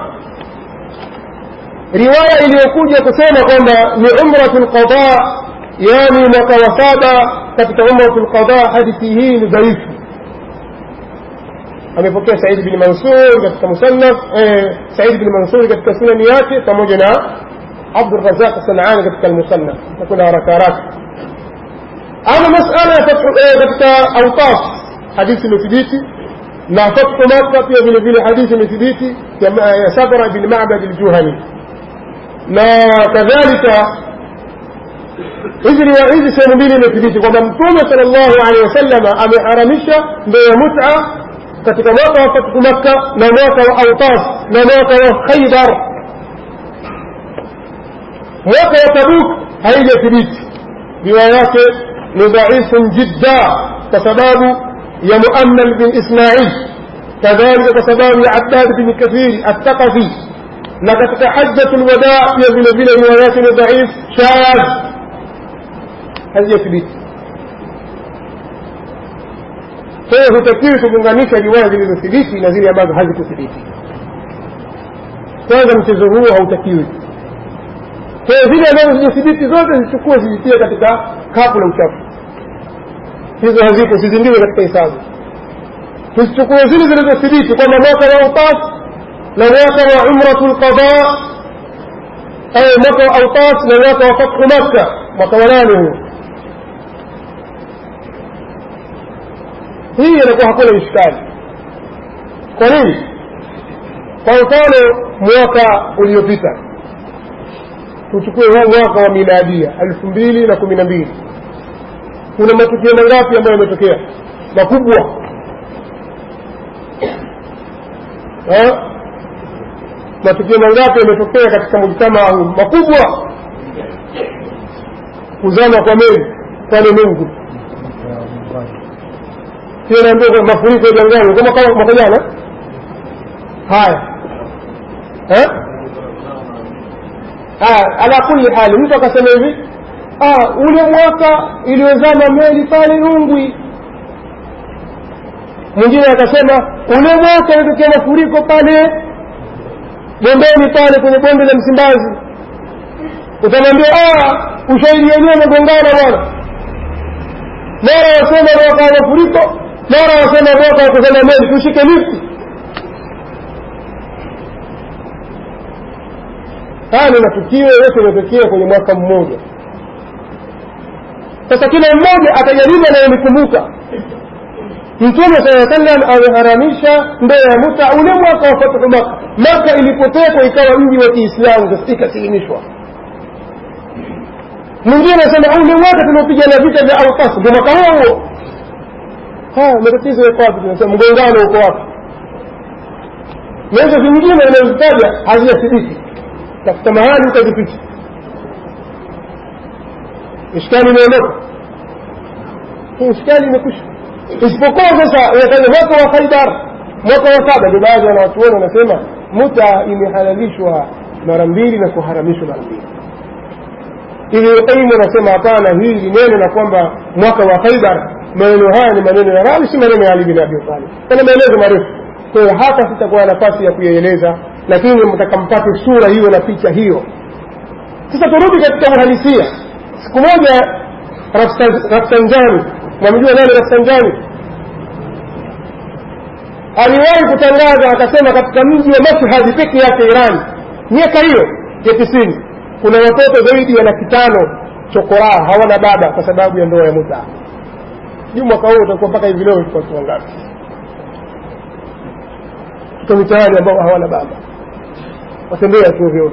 riwaya iliyokuja kusema kwamba ni umratu lqada yani mwaka wa saba katika umratu lqada hadithi hii ni dhaifu amepokea saidi bin mansur katika musannaf saidi bin mansur katika sunani yake pamoja na abdurazaq sanani katika almusannaf takuna haraka haraka ama masala ya katika autas hadithi imethibiti na fathu makka pia vile vile hadithi imethibiti ya sabra bin mabad aljuhani na kadhalika hizi hizi sehemu mbili imethibiti kwamba mtume sal llahu alehi wasalama ameharamisha ndoa ya muta katika mwaka wa fathu makka na mwaka wa autas na mwaka wa khaibar mwaka wa tabuk haijathibiti riwaya yake ni dhaifun jidda kwa sababu ya muammal bin ismail kadhalika kwa sababu ya abbad bin kathiri attaqafi na katika hajjatu lwadaa pia vile vile riwaya yake ni dhaif shadh hazijathibiti kwa hiyo hutakiwi kuunganisha riwaya zilizothibiti na zile ambazo hazikuthibiti kwanza mchezo huo hautakiwi kwa hiyo zile ambazo zijathibiti zote zichukue zizitie katika kapu la uchafu hizo hazipo sizingiwe katika hesabu tuzichukue zile zilizothibiti kwamba mwaka wa utas na mwaka wa umratu lqada au mwaka wa autas na mwaka wa fathu makka mwaka wa nane huo hii inakuwa hakuna ishkali kwa nini kwa mfano mwaka uliopita tuchukue huu mwaka wa miladia elfu mbili na kumi na mbili kuna matukio mangapi ambayo yametokea makubwa matukio mangapi yametokea katika mujtamaa huu makubwa kuzama kwa meli pale mungu hiyo naambia mafuriko ya jangani kama mwaka jana haya ala kulli hali mtu akasema hivi ule mwaka iliyozama meli pale ungwi mwingine akasema ule mwaka ilitokea mafuriko pale bondeni pale kwenye bonde la msimbazi utamwambia ushahidi wenyewe umegongana bwana mara wasema mwaka wa mafuriko mara wasema mwaka wa kuzama meli tushike lifti haya ni matukio yote yametokea kwenye mwaka mmoja sasa kila mmoja atajaribu anayonikumbuka mtume saa sallam ameharamisha ndoa ya muta ule mwaka wa fathu maka maka ilipotekwa ikawa mji wa kiislamu ikasilimishwa mwingine anasema ule mwaka tuliopigana vita vya autas ndio mwaka huo huo haya matatizo yako wapi tunasema mgongano uko wapi na hizo zingine inazitaja hazijathibiti tafuta mahali utazipicha ishkali imeondoka ishkali imekwisha isipokuwa sasa unataja mwaka wa khaibar mwaka wa saba ndio baadhi ya wanawachuoni wanasema muta imehalalishwa mara mbili na kuharamishwa mara mbili Ibn Qayyim anasema hapana, hii ni neno la kwamba mwaka wa Khaibar, maneno haya ni maneno ya Rawi, si maneno ya Ali bin Abi Talib. Kuna maelezo marefu, kwa hiyo hapa sitakuwa na nafasi ya kuyaeleza, lakini mtakampate sura hiyo na picha hiyo. Sasa turudi katika uhalisia. Siku moja Rafsanjani, mwamjua nani Rafsanjani? Aliwahi kutangaza akasema, katika mji wa Mashhad peke yake Iran, miaka hiyo ya tisini kuna watoto zaidi ya laki tano chokoraa hawana baba kwa sababu ya ndoa ya muta sijui mwaka huu utakuwa mpaka hivi leo watu wangapi tuko mitaani ambao hawana baba watembea tu ovyo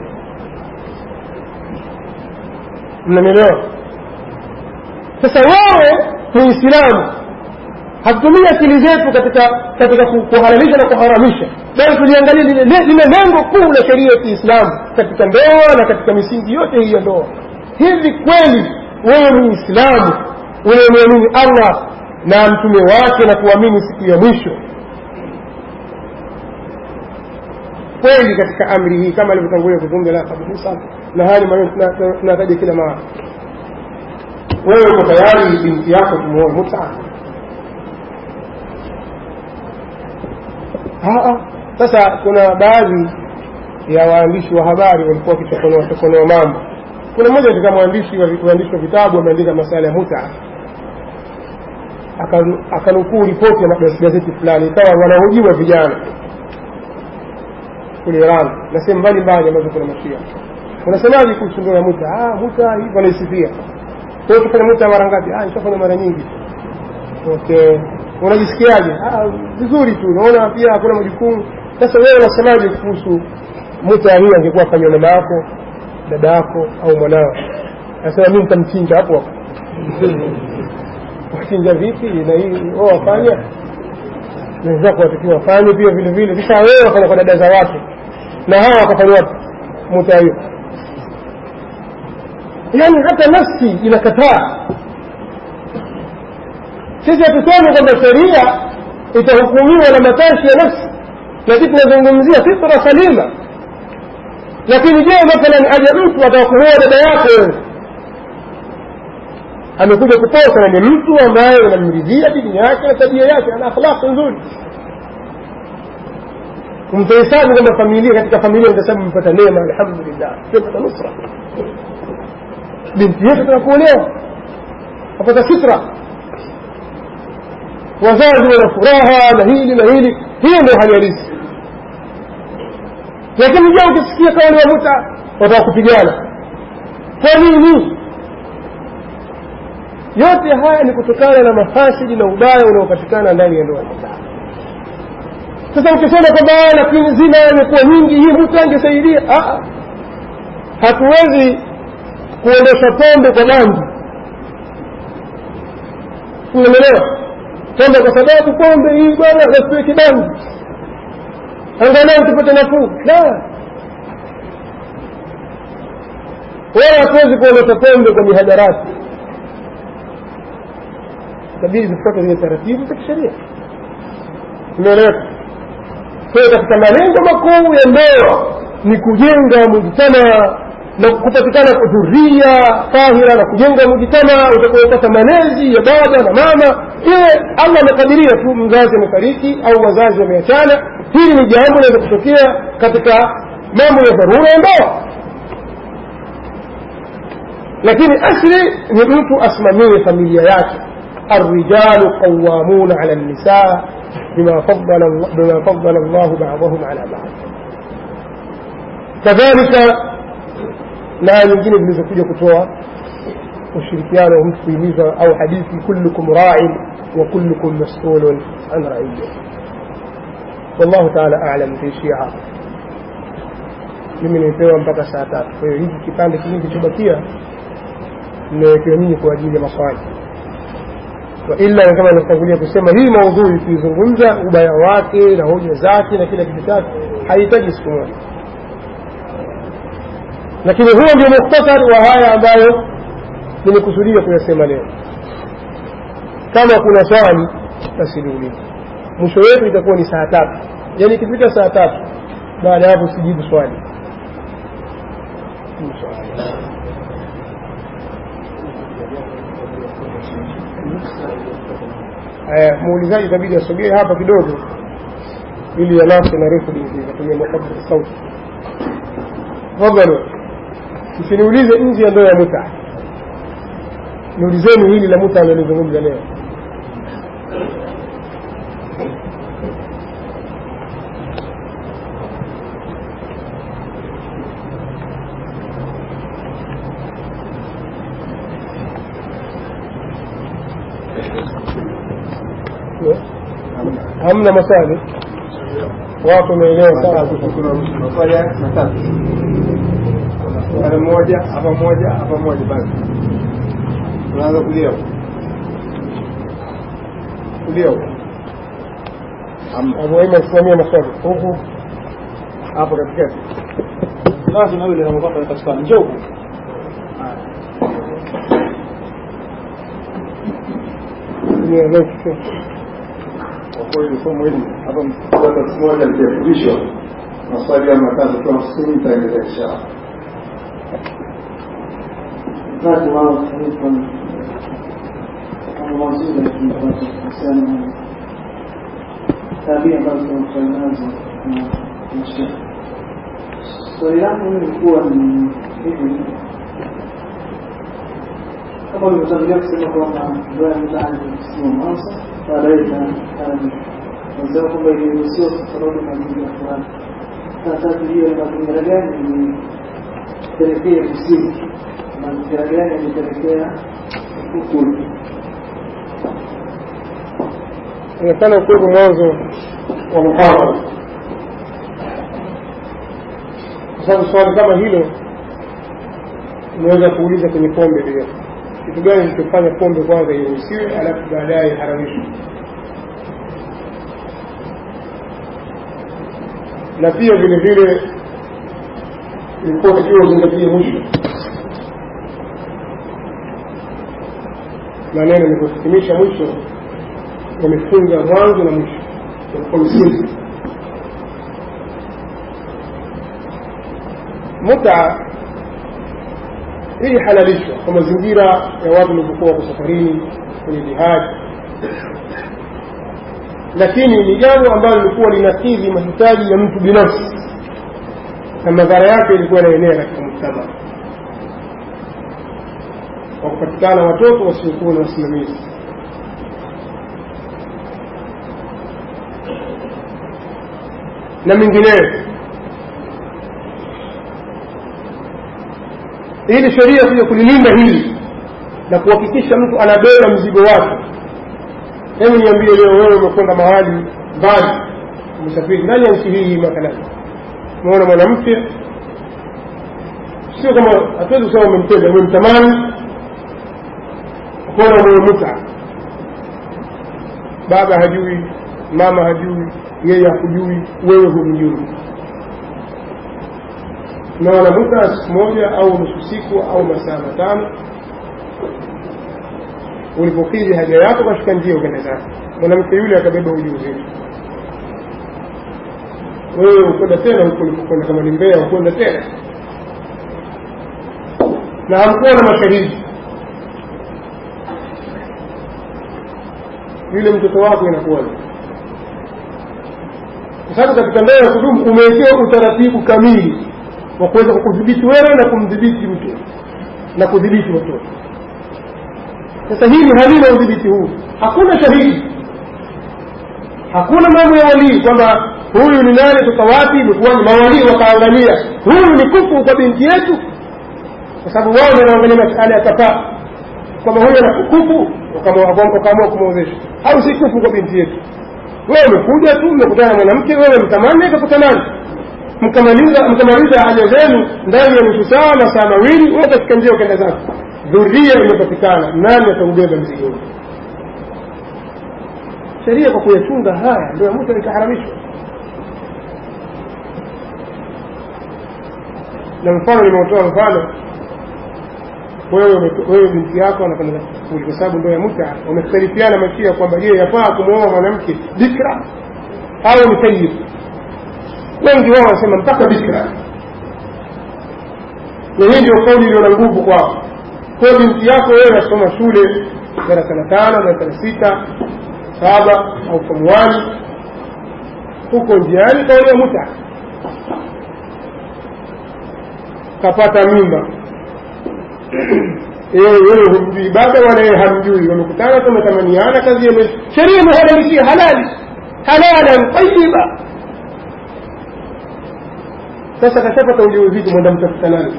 mnanielewa sasa wewe muislamu hatutumii akili zetu katika katika kuhalalisha na kuharamisha bali tuliangalia lile lile lengo kuu la sheria ya kiislamu katika ndoa na katika misingi yote hii ya ndoa hivi kweli wewe muislamu unayemwamini allah na mtume wake na kuamini siku ya mwisho kweli katika amri hii kama alivyotangulia kuzungumza la kabisa na hali maneno tunataja kila mara wewe uko tayari binti yako kumuoa mutaa sasa kuna baadhi ya waandishi wa habari walikuwa wakichokonoa chokonoa mambo kuna mmoja katika mwandishi waandishi wa vitabu ameandika masala ya muta akanukuu ripoti ya gazeti fulani ikawa wanahojiwa vijana kule iran na sehemu mbalimbali ambazo kuna mashia unasemaje kuhusu ndoa ya muta ah, muta hivi wanaisifia kwa hiyo kufanya muta mara ngapi ah, ishafanya mara nyingi okay unajisikiaje vizuri tu unaona pia hakuna majukumu sasa wewe unasemaje kuhusu muta hii angekuwa fanywa mama yako dada yako au mwanao nasema mi nitamchinja hapo hapo wachinja vipi na hii wao wafanya wenzako watakiwa wafanye pia vile vile sasa wewe wafanya kwa dada za watu na hawa wakafanya wapi muta hiyo yaani hata nafsi inakataa sisi hatusemi kwamba sheria itahukumiwa na matashi ya nafsi lakini tunazungumzia fitra salima lakini je mathalan aje mtu atawakumoa dada yako wewe amekuja kuposa na ni mtu ambaye unamridhia dini yake na tabia yake ana akhlaqi nzuri umtahesabu kwamba familia katika familia mtasabu mpata neema alhamdulillah mpata nusra binti yetu tunakuolewa apata sitra wazazi wana furaha na hili na hili hiyo ndio hali halisi lakini je ukisikia kauli ya muta wataka kupigana kwa nini yote haya ni kutokana na mafasidi na ubaya unaopatikana ndani ya ndoa sasa ukisema kwamba lakini zina imekuwa nyingi hii mtu angesaidia hatuwezi kuondosha pombe kwa bangi unaelewa kwamba kwa sababu pombe hii bwana nasiwe kibangi angalau tupate nafuu la wala hatuwezi kuondosha pombe kwa mihadarati itabidi zifuate zile taratibu za kisheria imeeleweka kwayo katika malengo makuu ya ndoa ni kujenga mujtama na kupatikana dhuria tahira na kujenga mujtama utakaopata malezi ya baba na mama iwe allah amekadiria tu mzazi amefariki au wazazi wameachana hili ni jambo linaweza kutokea katika mambo ya dharura ya ndoa lakini asli ni mtu asimamie familia yake الرجال قوامون على النساء بما فضل الله بما فضل الله بعضهم على بعض كذلك na nyingine zilizokuja kutoa ushirikiano wa mtu kuhimiza au hadithi kullukum ra'in wa kullukum mas'ulun an ra'iyya wallahu ta'ala a'lam tuishia hapa mimi nimepewa mpaka saa tatu kwa hiyo hiki kipande kingi kilichobakia nimewekewa nyinyi kwa ajili ya maswali waila kama nilivyotangulia kusema hii maudhui kuizungumza ubaya wake na hoja zake na kila kitu chake haihitaji siku moja lakini huo ndio mukhtasari wa haya ambayo nimekusudia kuyasema leo kama kuna swali basi niulize mwisho wetu itakuwa ni saa tatu yaani ikifika saa tatu baada ya hapo sijibu swali haya muulizaji itabidi asogee hapa kidogo ili yanase na rekodi ikatumia makabla sauti tafadhali msiniulize nje ya ndoa ya muta niulizeni hili la muta analozungumza leo hamna maswali watu wameelewa sana maswali matatu swali moja hapa moja hapa moja basi unaanza kulia huko. kulia huko. abu aiman simamia maswali huku hapo katikati Basi na yule anakwenda katika njoo Tumia mic tu. kwa kweli somo hili hapa mtaka siku moja litafundishwa maswali ya matatu kwa msimu itaendelea inshallah wakati wao taarifa kama mazuri tunapata kuhusiana na tabia ambazo tunakutana nazo na maisha. Swali langu mimi lilikuwa ni hivi, kama ulivyotangulia kusema kwamba ndoa ya mtaani sio mwanzo, baadaye itaanza kwamba iliruhusiwa kwa sababu ya mazingira fulani. Sasa tujue ni mazingira gani ilipelekea kusini mazingira gani yalipelekea ukulu inaonekana kuwepo mwanzo wa muhadhara kwa sababu swali kama hilo unaweza kuuliza kwenye pombe pia kitu gani kilichofanya pombe kwanza iruhusiwe alafu baadaye iharamishwe na pia vile vile ilikuwa takiwa uzingatie mwisho maneno nilivyohitimisha mwisho wamefunga mwanzo na mwisho walikuwa msingi muta hii halalishwa kwa mazingira ya watu walivyokuwa wako safarini kwenye jihadi lakini ni jambo ambalo lilikuwa linakidhi mahitaji ya mtu binafsi na madhara yake ilikuwa yanaenea katika mujtama kwa kupatikana watoto wasiokuwa na wasimamizi na mengineyo ili sheria kuja kulilinda hili na kuhakikisha mtu anabeba mzigo wake hebu niambie leo wewe umekwenda mahali mbali umesafiri ndani ya nchi hii mathalan umeona mwanamke sio kama hatuwezi kusema umempenda umemtamani ukaona umemuta baba hajui mama hajui yeye hakujui wewe humjui na wanamuta siku moja au nusu siku au masaa matano ulipokidhi haja yako kashika njia ukenda zake mwanamke yule akabeba ujauzito wewe ukwenda tena huko ulipokwenda kama ni mbea ukwenda tena na hamkuwa na mashahidi yule mtoto wako inakuwaje kwa sababu katika ndoa ya kudumu umewekewa utaratibu kamili wa kuweza kukudhibiti wewe na kumdhibiti mke na kudhibiti watoto sasa hili halina udhibiti huu hakuna shahidi hakuna mambo ya walii kwamba huyu ni nani toka wapi ilikuwa ni mawalii wakaangalia huyu ni kufu kwa binti yetu kwa sababu wao ndio wanaangalia masala ya kafaa kwamba huyu ana kufu wakaamua kumwozesha au si kufu kwa binti yetu wewe umekuja tu mmekutana na mwanamke wewe mtamani akakutamani mkamaliza mkamaliza haja zenu ndani ya nusu saa masaa mawili wewe katika njia ukenda zako dhuria imepatikana nani ataubeba mzigo huu sheria kwa kuyachunga haya ndio mtu ikaharamishwa na mfano nimeutoa mfano wewe ume- wewe binti yako anakwenda kufuli kwa sababu ndoa ya muta wamekhtalifiana mashia kwamba je yafaa kumwoa mwanamke bikra au ni sayyid wengi wao wanasema mpaka bikra na hii ndio kauli iliyo na nguvu kwao kwa hiyo binti yako wewe unasoma shule darasa la tano darasa la sita saba au form one huko njiani kaolewa muta kapata mimba yeye yeye humjui baba wala yeye hamjui wamekutana tu wametamaniana kazi ya sheria imehalalishia halali halalan tayiba sasa kashapata ujauzito mwenda mtafuta nani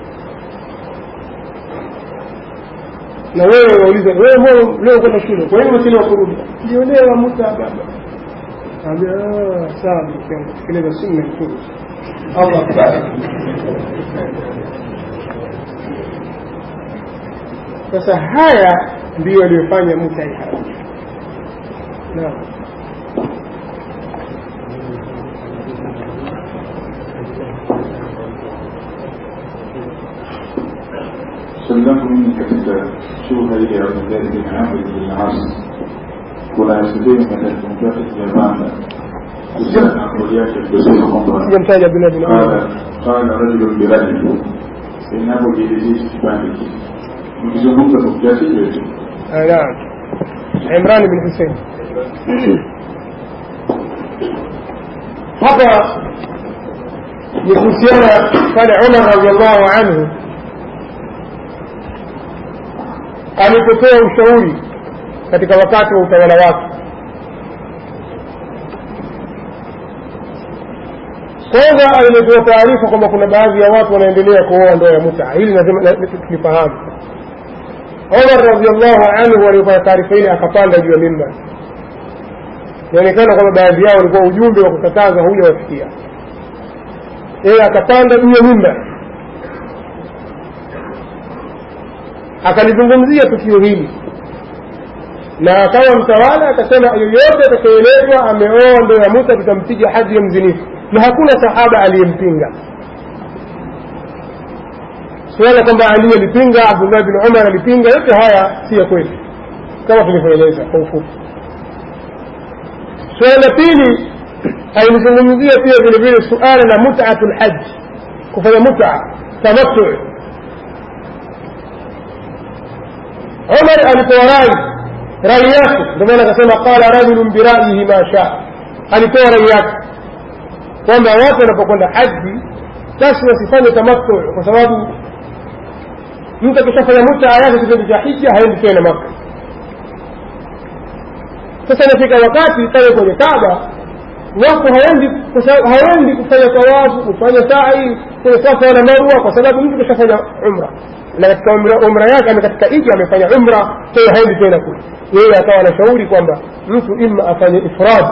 na wewe wauliza wewe mbona leo kwenda shule kwa nini umechelewa kurudi niliolewa muta baba ambia sawa binti yangu tekeleza sunna mtume Allah akubariki sasa haya ndiyo aliyofanya muta iharamishwe naam Swali langu mimi katika shugha ile ya Abdulahi bin Amr bin As, kuna sehemu katika kitabu chake kijapanda kuhusiana na kauli yake kusema kwamba sijamtaja Abdullah bin Umar qala qala rajulun birajul, inapojiridhisha kipande hiki mkizungumza kwa kiasi hicho hicho آه، نعم عمران بن حسين hapa ni kuhusiana pale umar radiallahu anhu alipotoa ushauri katika wakati wa utawala wake kwanza alimetoa taarifa kwamba kuna baadhi ya watu wanaendelea kuoa ndoa ya muta hili lazima la- tulifahamu Umar radhiallahu anhu alipata taarifa ile akapanda juu ya mimbar. Inaonekana kwamba baadhi yao walikuwa ujumbe wa kukataza hujawafikia. Yeye akapanda juu ya mimbar akalizungumzia tukio hili na akawa mtawala akasema yoyote atakayeelezwa ameoa ndoa ya Musa tutampiga hadi ya mzinifu, na hakuna sahaba aliyempinga suala kwamba Ali alipinga, Abdullah bin Umar alipinga, yote haya si ya kweli, kama tulivyoeleza kwa ufupi. Suala la pili alilizungumzia pia vile vile suala la mut'atu lhaj, kufanya mut'a tamattu. Umar alitoa rai rai yake, ndio maana akasema qala rajulun biraihi ma shaa, alitoa rai yake kwamba watu wanapokwenda haji basi wasifanye tamattu kwa sababu mtu akishafanya mutaa yake kitendo cha hija haendi tena maka sasa inafika wakati pale kwenye kaaba watu haendi kwa sababu- haendi kufanya tawafu kufanya sai kwenye safa na marwa kwa sababu mtu kishafanya umra na katika umra, umra yake ame katika ija amefanya umra kwa hiyo haendi tena kule yeye akawa anashauri kwamba mtu ima afanye ifrad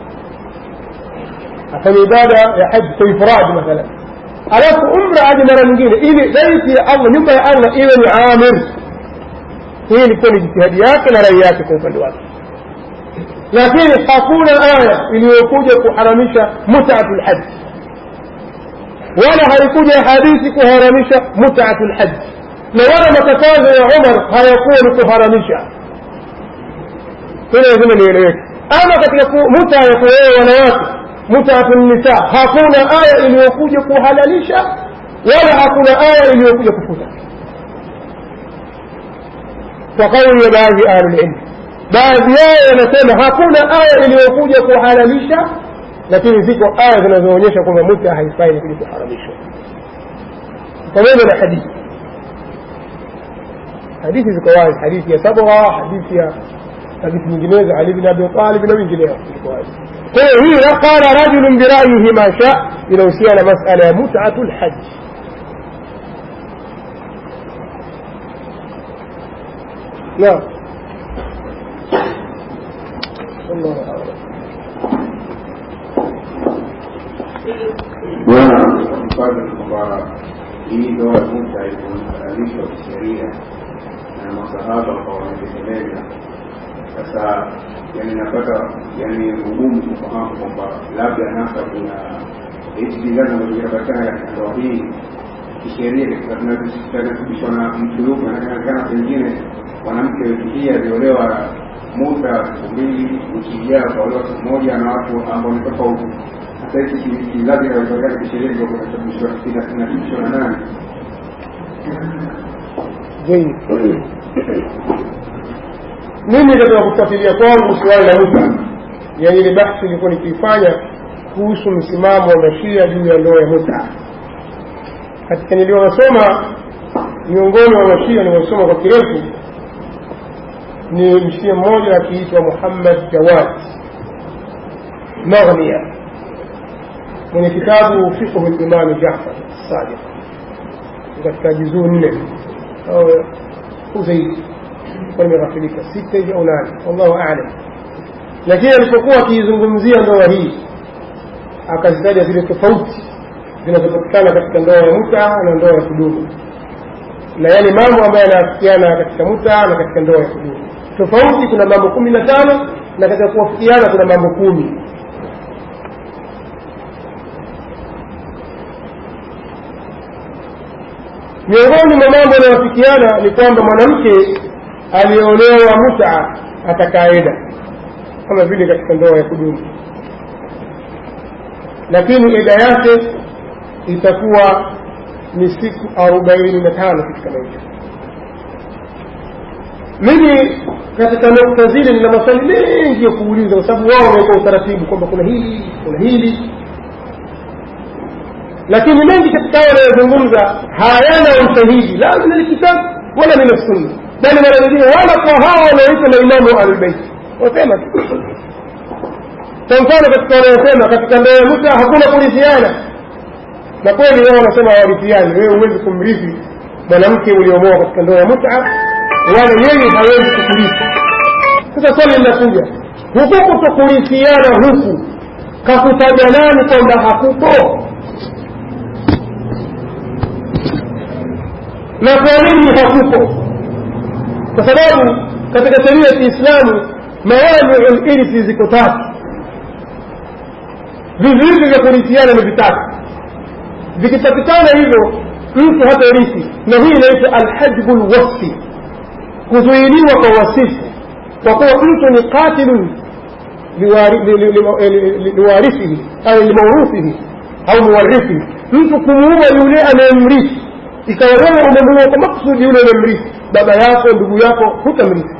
afanye ibada ya haji kwa ifrad mathalan alafu umra aje mara nyingine ili baiti ya allah nyumba ya allah iwe ni amir hii ilikuwa ni jitihadi yake na rai yake kwa upande wake lakini hakuna aya iliyokuja kuharamisha mutatu lhaji wala haikuja hadithi kuharamisha mutatu lhaji na wala makatazo ya umar hayakuwa ni kuharamisha hilo lazima lieleweke ama katika ku- muta ya kuoa wanawake mutatu nisa hakuna aya iliyokuja kuhalalisha wala hakuna aya iliyokuja kufuta kwa kauli ya baadhi ya ahlulilmi baadhi yao wanasema hakuna aya iliyokuja kuhalalisha lakini ziko aya zinazoonyesha kwamba muta haifai kuja kuharamishwa pamoja na hadithi hadithi ziko wazi hadithi ya sabra hadithi ya hadithi nyinginezo ali bin abi talib na wengineo ziko wazi kwa hiyo hii la qala rajulun birayihi ma sha inahusiana na masala ya mutatu lhaji naam الله أعلم bwana mfano kwamba hii ndoa ya muta ilihalalishwa kisheria na masahaba kwa wanatekeleza sasa yani napata yani ugumu kufahamu kwamba labda hasa kuna hichi kizazi ambacho kinapatikana katika ndoa hii kisheria katika tunasibishwa na msuluku inaonekana pengine mwanamke wiki hii aliolewa muda siku mbili wiki ijayo akaolewa siku moja na watu ambao ni tofauti sasa hichi kizazi inawezekana kisheria ndio kunasababishwa kinasibishwa na nani zaidi mimi katika kufuatilia kwangu suala la muta yani ile bahthi ilikuwa nikiifanya kuhusu msimamo wa mashia juu ya ndoa ya muta katika niliyowasoma miongoni wa mashia niwasoma kwa kirefu ni mshia mmoja akiitwa muhammad jawad maghnia mwenye kitabu fiqhu limami jafar sadiq katika juzuu nne au zaidi kwa nimeghafilika sita hivi au nane wallahu alam lakini alipokuwa akiizungumzia ndoa hii akazitaja zile tofauti zinazopatikana katika ndoa ya muta na ndoa ya kudumu na yale mambo ambayo yanaafikiana katika muta na katika ndoa ya kudumu tofauti kuna mambo kumi na tano na katika kuwafikiana kuna mambo kumi miongoni mwa mambo yanayofikiana ni kwamba mwanamke aliyeolewa muta atakaeda kama vile katika ndoa ya kudumu lakini eda yake itakuwa ni siku arobaini na tano katika maisha mimi katika nukta zile nina maswali mengi ya kuuliza kwa sababu wao wameweka utaratibu kwamba kuna hili kuna hili lakini mengi katika hao wanayozungumza hayana ushahidi la min alkitabu wala min assunna bali mara nyingine wala kwa hawa wanaoitwa maimamu wa ahlulbeiti wasema tu kwa mfano katika wanayosema katika ndoa ya muta hakuna kurithiana na kweli wao wanasema hawarithiani wewe huwezi kumrithi mwanamke uliomoa katika ndoa ya muta wala yeye hawezi kukurithi sasa swali linakuja huku kutokurithiana huku kakutaja nani kwamba hakupo na kwa nini hakupo kwa sababu katika sheria ya kiislamu mawaniu lirthi ziko tatu vizuizi vya kurithiana ni vitatu vikipatikana hivyo mtu hata rithi na hii inaitwa alhajbu lwasfi kuzuiliwa kwa wasifu kwa kuwa mtu ni qatilun liwarithihi au limaurithihi au muwarithihi mtu kumuua yule anayemrithi ikawa wewe umemuua kwa maksudi yule unayemrithi baba yako ndugu yako hutamrithi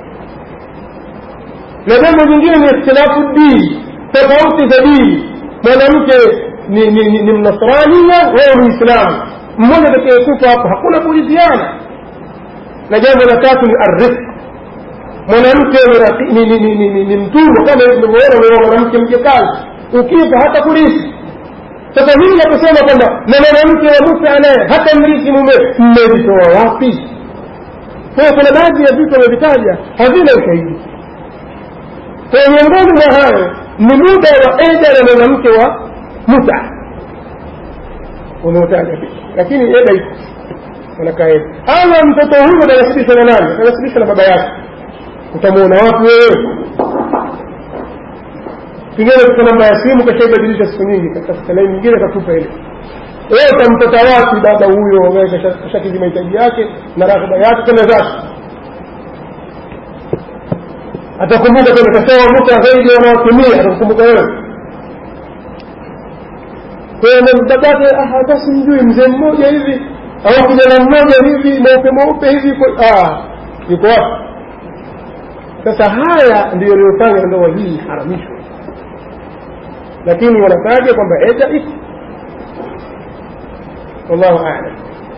na jambo jingine ni ikhtilafu dini tofauti za dini mwanamke ni, ni, ni, ni mnasrania wewe muislamu mmoja atakayekufa hapo hakuna kurithiana na jambo la tatu ni arifq mwanamke ni, ni, ni, ni, ni, ni mtumwa kama ilivyoona umeoa mwanamke mjekazi ukifa hata kurithi sasa hii nakusema kwamba na mwanamke wa musa naye hata mrithi mume mmevitoa wapi kwa hiyo kuna baadhi ya vitu wamevitaja havina ushahidi kwa miongoni mwa hayo ni muda wa eda na mwanamke wa muta umeutaja lakini eda iko anakaa eda ama mtoto huyo atanasibishwa na nani atanasibishwa na baba yake utamwona wapi wewe pengine katika namba ya simu kashaibadilisha siku nyingi katika laini nyingine kakupa ile wewe utampata wapi baba huyo kashakizi mahitaji yake na raghba yake tena zake atakumbuka tena kashawa muta zaidi wanaotumia atakukumbuka wewe kwahiyo babake hata simjui mzee mmoja hivi au kijana mmoja hivi mweupe mweupe hivi yuko wapi sasa haya ndiyo iliyofanya ndoa hii haramishwe lakini wanataja kwamba eda iko wallahu alam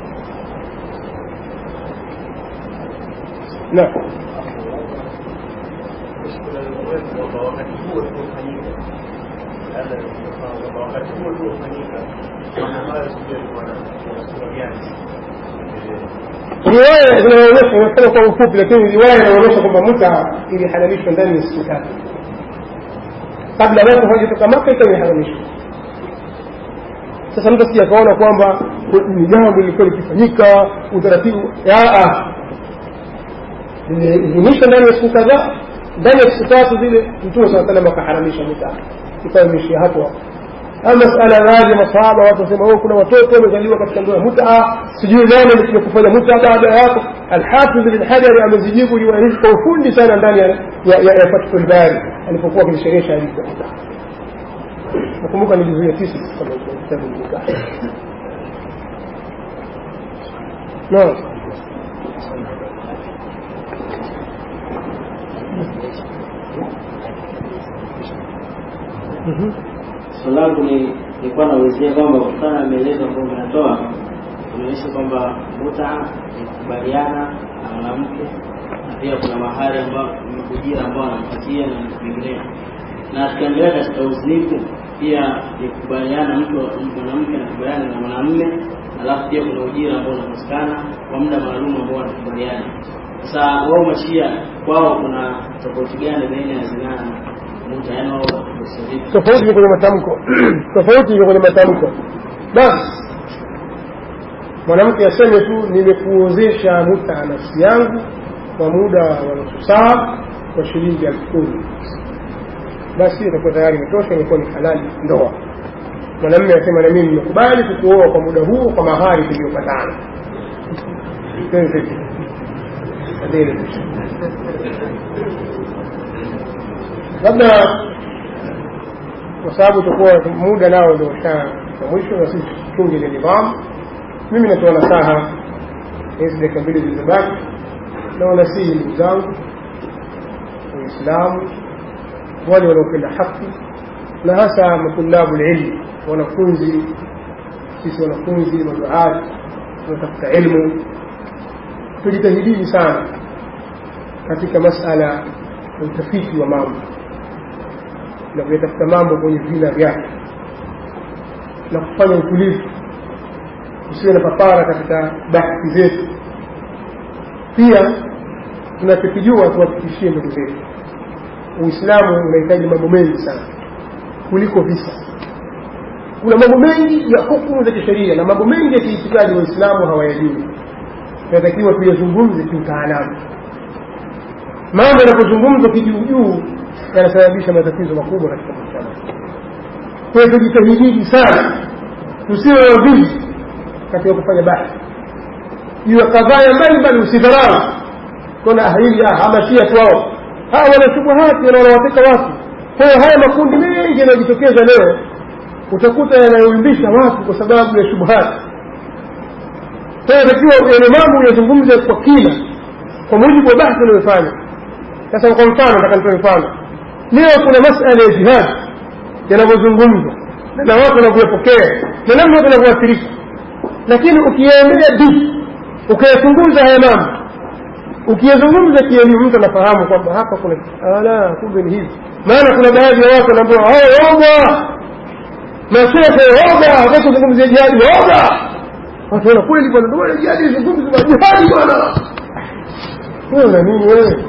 naam riwaya zinaonyesha inasema kwa ufupi lakini riwaya inaonyesha kwamba muta ilihalalishwa ndani ya siku tatu kabla watu hawajatoka maka ikawa imeharamishwa sasa mtu asija akaona kwamba ni jambo lilikuwa likifanyika utaratibu iliidhinishwa ndani ya siku kadhaa ndani ya siku tatu zile mtume saa salam akaharamisha muta ikawa imeishia hapo ama masala baadhi ya masahaba watu wasema oh, kuna watoto wamezaliwa katika ndoa ya mutaa sijui nani amekuja kufanya mutaa baada ya hapo alhafidh bin hajari amezijibu riwaya hizi kwa ufundi sana ndani ya, ya, ya, ya fathul bari alipokuwa akisherehesha hadithi ya mutaa nakumbuka ni juzu ya tisa kama kitabu mutaa naam Mhm. Swali langu ni nilikuwa naulizia kwamba kutokana na maelezo ambayo umeyatoa inaonyesha kwamba muta ni kukubaliana na mwanamke na pia kuna mahari ambao ujira ambao anampatia na vinginevyo, na tukiangalia katika uzinifu pia ni kukubaliana, mtu mwanamke anakubaliana na mwanamume, alafu pia kuna ujira ambao unapatikana kwa muda maalum ambao wanakubaliana. Sasa wao mashia kwao kuna tofauti gani baina ya zinaa na muta, yaani wao wanavyosadifu tofauti ni kwenye matamko tofauti ni kwenye matamko basi mwanamke aseme tu nimekuozesha muta nafsi yangu kwa muda wa nusu saa kwa shilingi elfu kumi basi itakuwa tayari imetosha imekuwa ni halali ndoa mwanamme asema na mimi nimekubali kukuoa kwa muda huo kwa mahari tuliyopatana labda kwa sababu utakuwa muda nao ndio ushafika mwisho na sisi tuchunge ile nidhamu mimi natoa nasaha hizi dakika mbili zilizobaki na wanasihi ndugu zangu waislamu wale wanaopenda haki na hasa matulabu lilmi wanafunzi sisi wanafunzi maduati tunatafuta ilmu tujitahidini sana katika masala ya utafiti wa mambo na kuyatafuta mambo kwenye vina vyake na kufanya utulivu usiwe na papara katika bahthi zetu pia tunachokijua tuwafikishie ndugu zetu uislamu unahitaji mambo mengi sana kuliko visa kuna mambo mengi ya hukumu za kisheria na mambo mengi ya kiitikadi waislamu hawayajui tunatakiwa tuyazungumze kiutaalamu mambo yanapozungumzwa kijuujuu yanasababisha matatizo makubwa katika mujtama kwa hiyo tujitahidini sana tusiwe wavizi katika kufanya bahthi juu ya kadhaya mbalimbali usidharau kona hili hamashia tu wao hawa wana shubuhati na wanawateka watu kwa hiyo haya makundi mengi yanayojitokeza leo utakuta yanayoumbisha watu kwa sababu ya shubuhati kwa hiyo takiwa yale mambo yazungumze kwa kina kwa mujibu wa bahthi unayofanya sasa kwa mfano nataka nitoe mfano leo kuna masala ya jihad yanavyozungumzwa na watu wanavyopokea na namna watu wanavyoathirika lakini ukiyaendea di ukayachunguza haya mambo ukiyazungumza kielimu mtu anafahamu kwamba hapa kuna ala kumbe ni hivi maana kuna baadhi ya watu wanaambiwa oga mashehe oga wakati kuzungumzia jihadi oga watu wana kweli bwana ndio maana jihadi zungumzi jihadi bwana wewe una nini wewe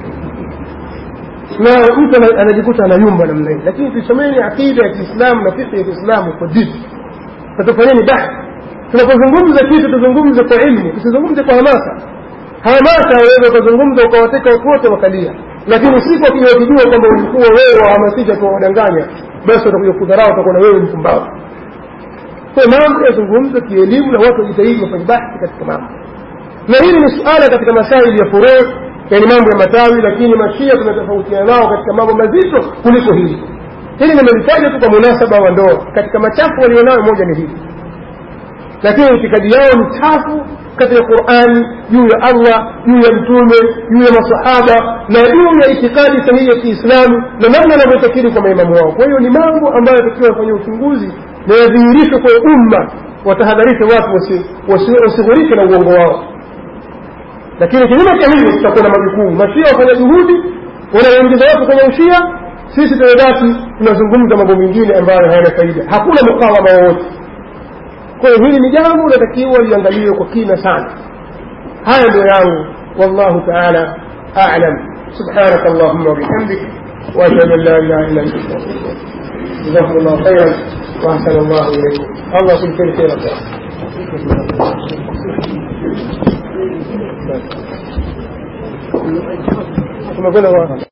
na mtu anajikuta anayumba namna hii lakini tusomeni akida ya kiislamu na fikhi ya kiislamu kwa dini tatufanyeni bahthi tunapozungumza kitu tuzungumze kwa ilmu tusizungumze kwa hamasa hamasa waweza ukazungumza ukawateka watu wote wakalia lakini siku akija wakijua kwamba ulikuwa wewe wahamasisha tuwawadanganya basi watakuja kudharau utakuwa na wewe mpumbavu kwa mambo yazungumzwe kielimu na watu wajitahidi wafanye bahthi katika mambo na hili ni suala katika masaili ya furuu yani mambo ya matawi lakini mashia tunatofautiana nao katika mambo mazito kuliko hili hili nimelitaja tu kwa munasaba wa ndoa katika machafu walionayo moja ni hili lakini itikadi yao ni chafu katika qurani juu ya allah juu ya mtume juu ya masahaba na juu ya itikadi sahihi ya kiislamu na namna wanavyotakiri kwa maimamu wao kwa hiyo ni mambo ambayo yatakiwa wafanya uchunguzi na yadhihirishwe kwa umma watahadharishe watu wasighurike na uongo wao lakini kinyume cha hivyo tutakuwa na majukumu mashia wafanya juhudi wanawaingiza watu kwenye ushia sisi tunabaki tunazungumza mambo mengine ambayo hayana faida hakuna mukawama wowote kwa hiyo hili ni jambo linatakiwa liangaliwe kwa kina sana haya ndio yangu wallahu taala alam سبحانك اللهم وبحمدك واشهد ان لا اله الا انت استغفرك جزاكم الله خيرا واحسن الله اليكم الله كل شيء خير tumekwenda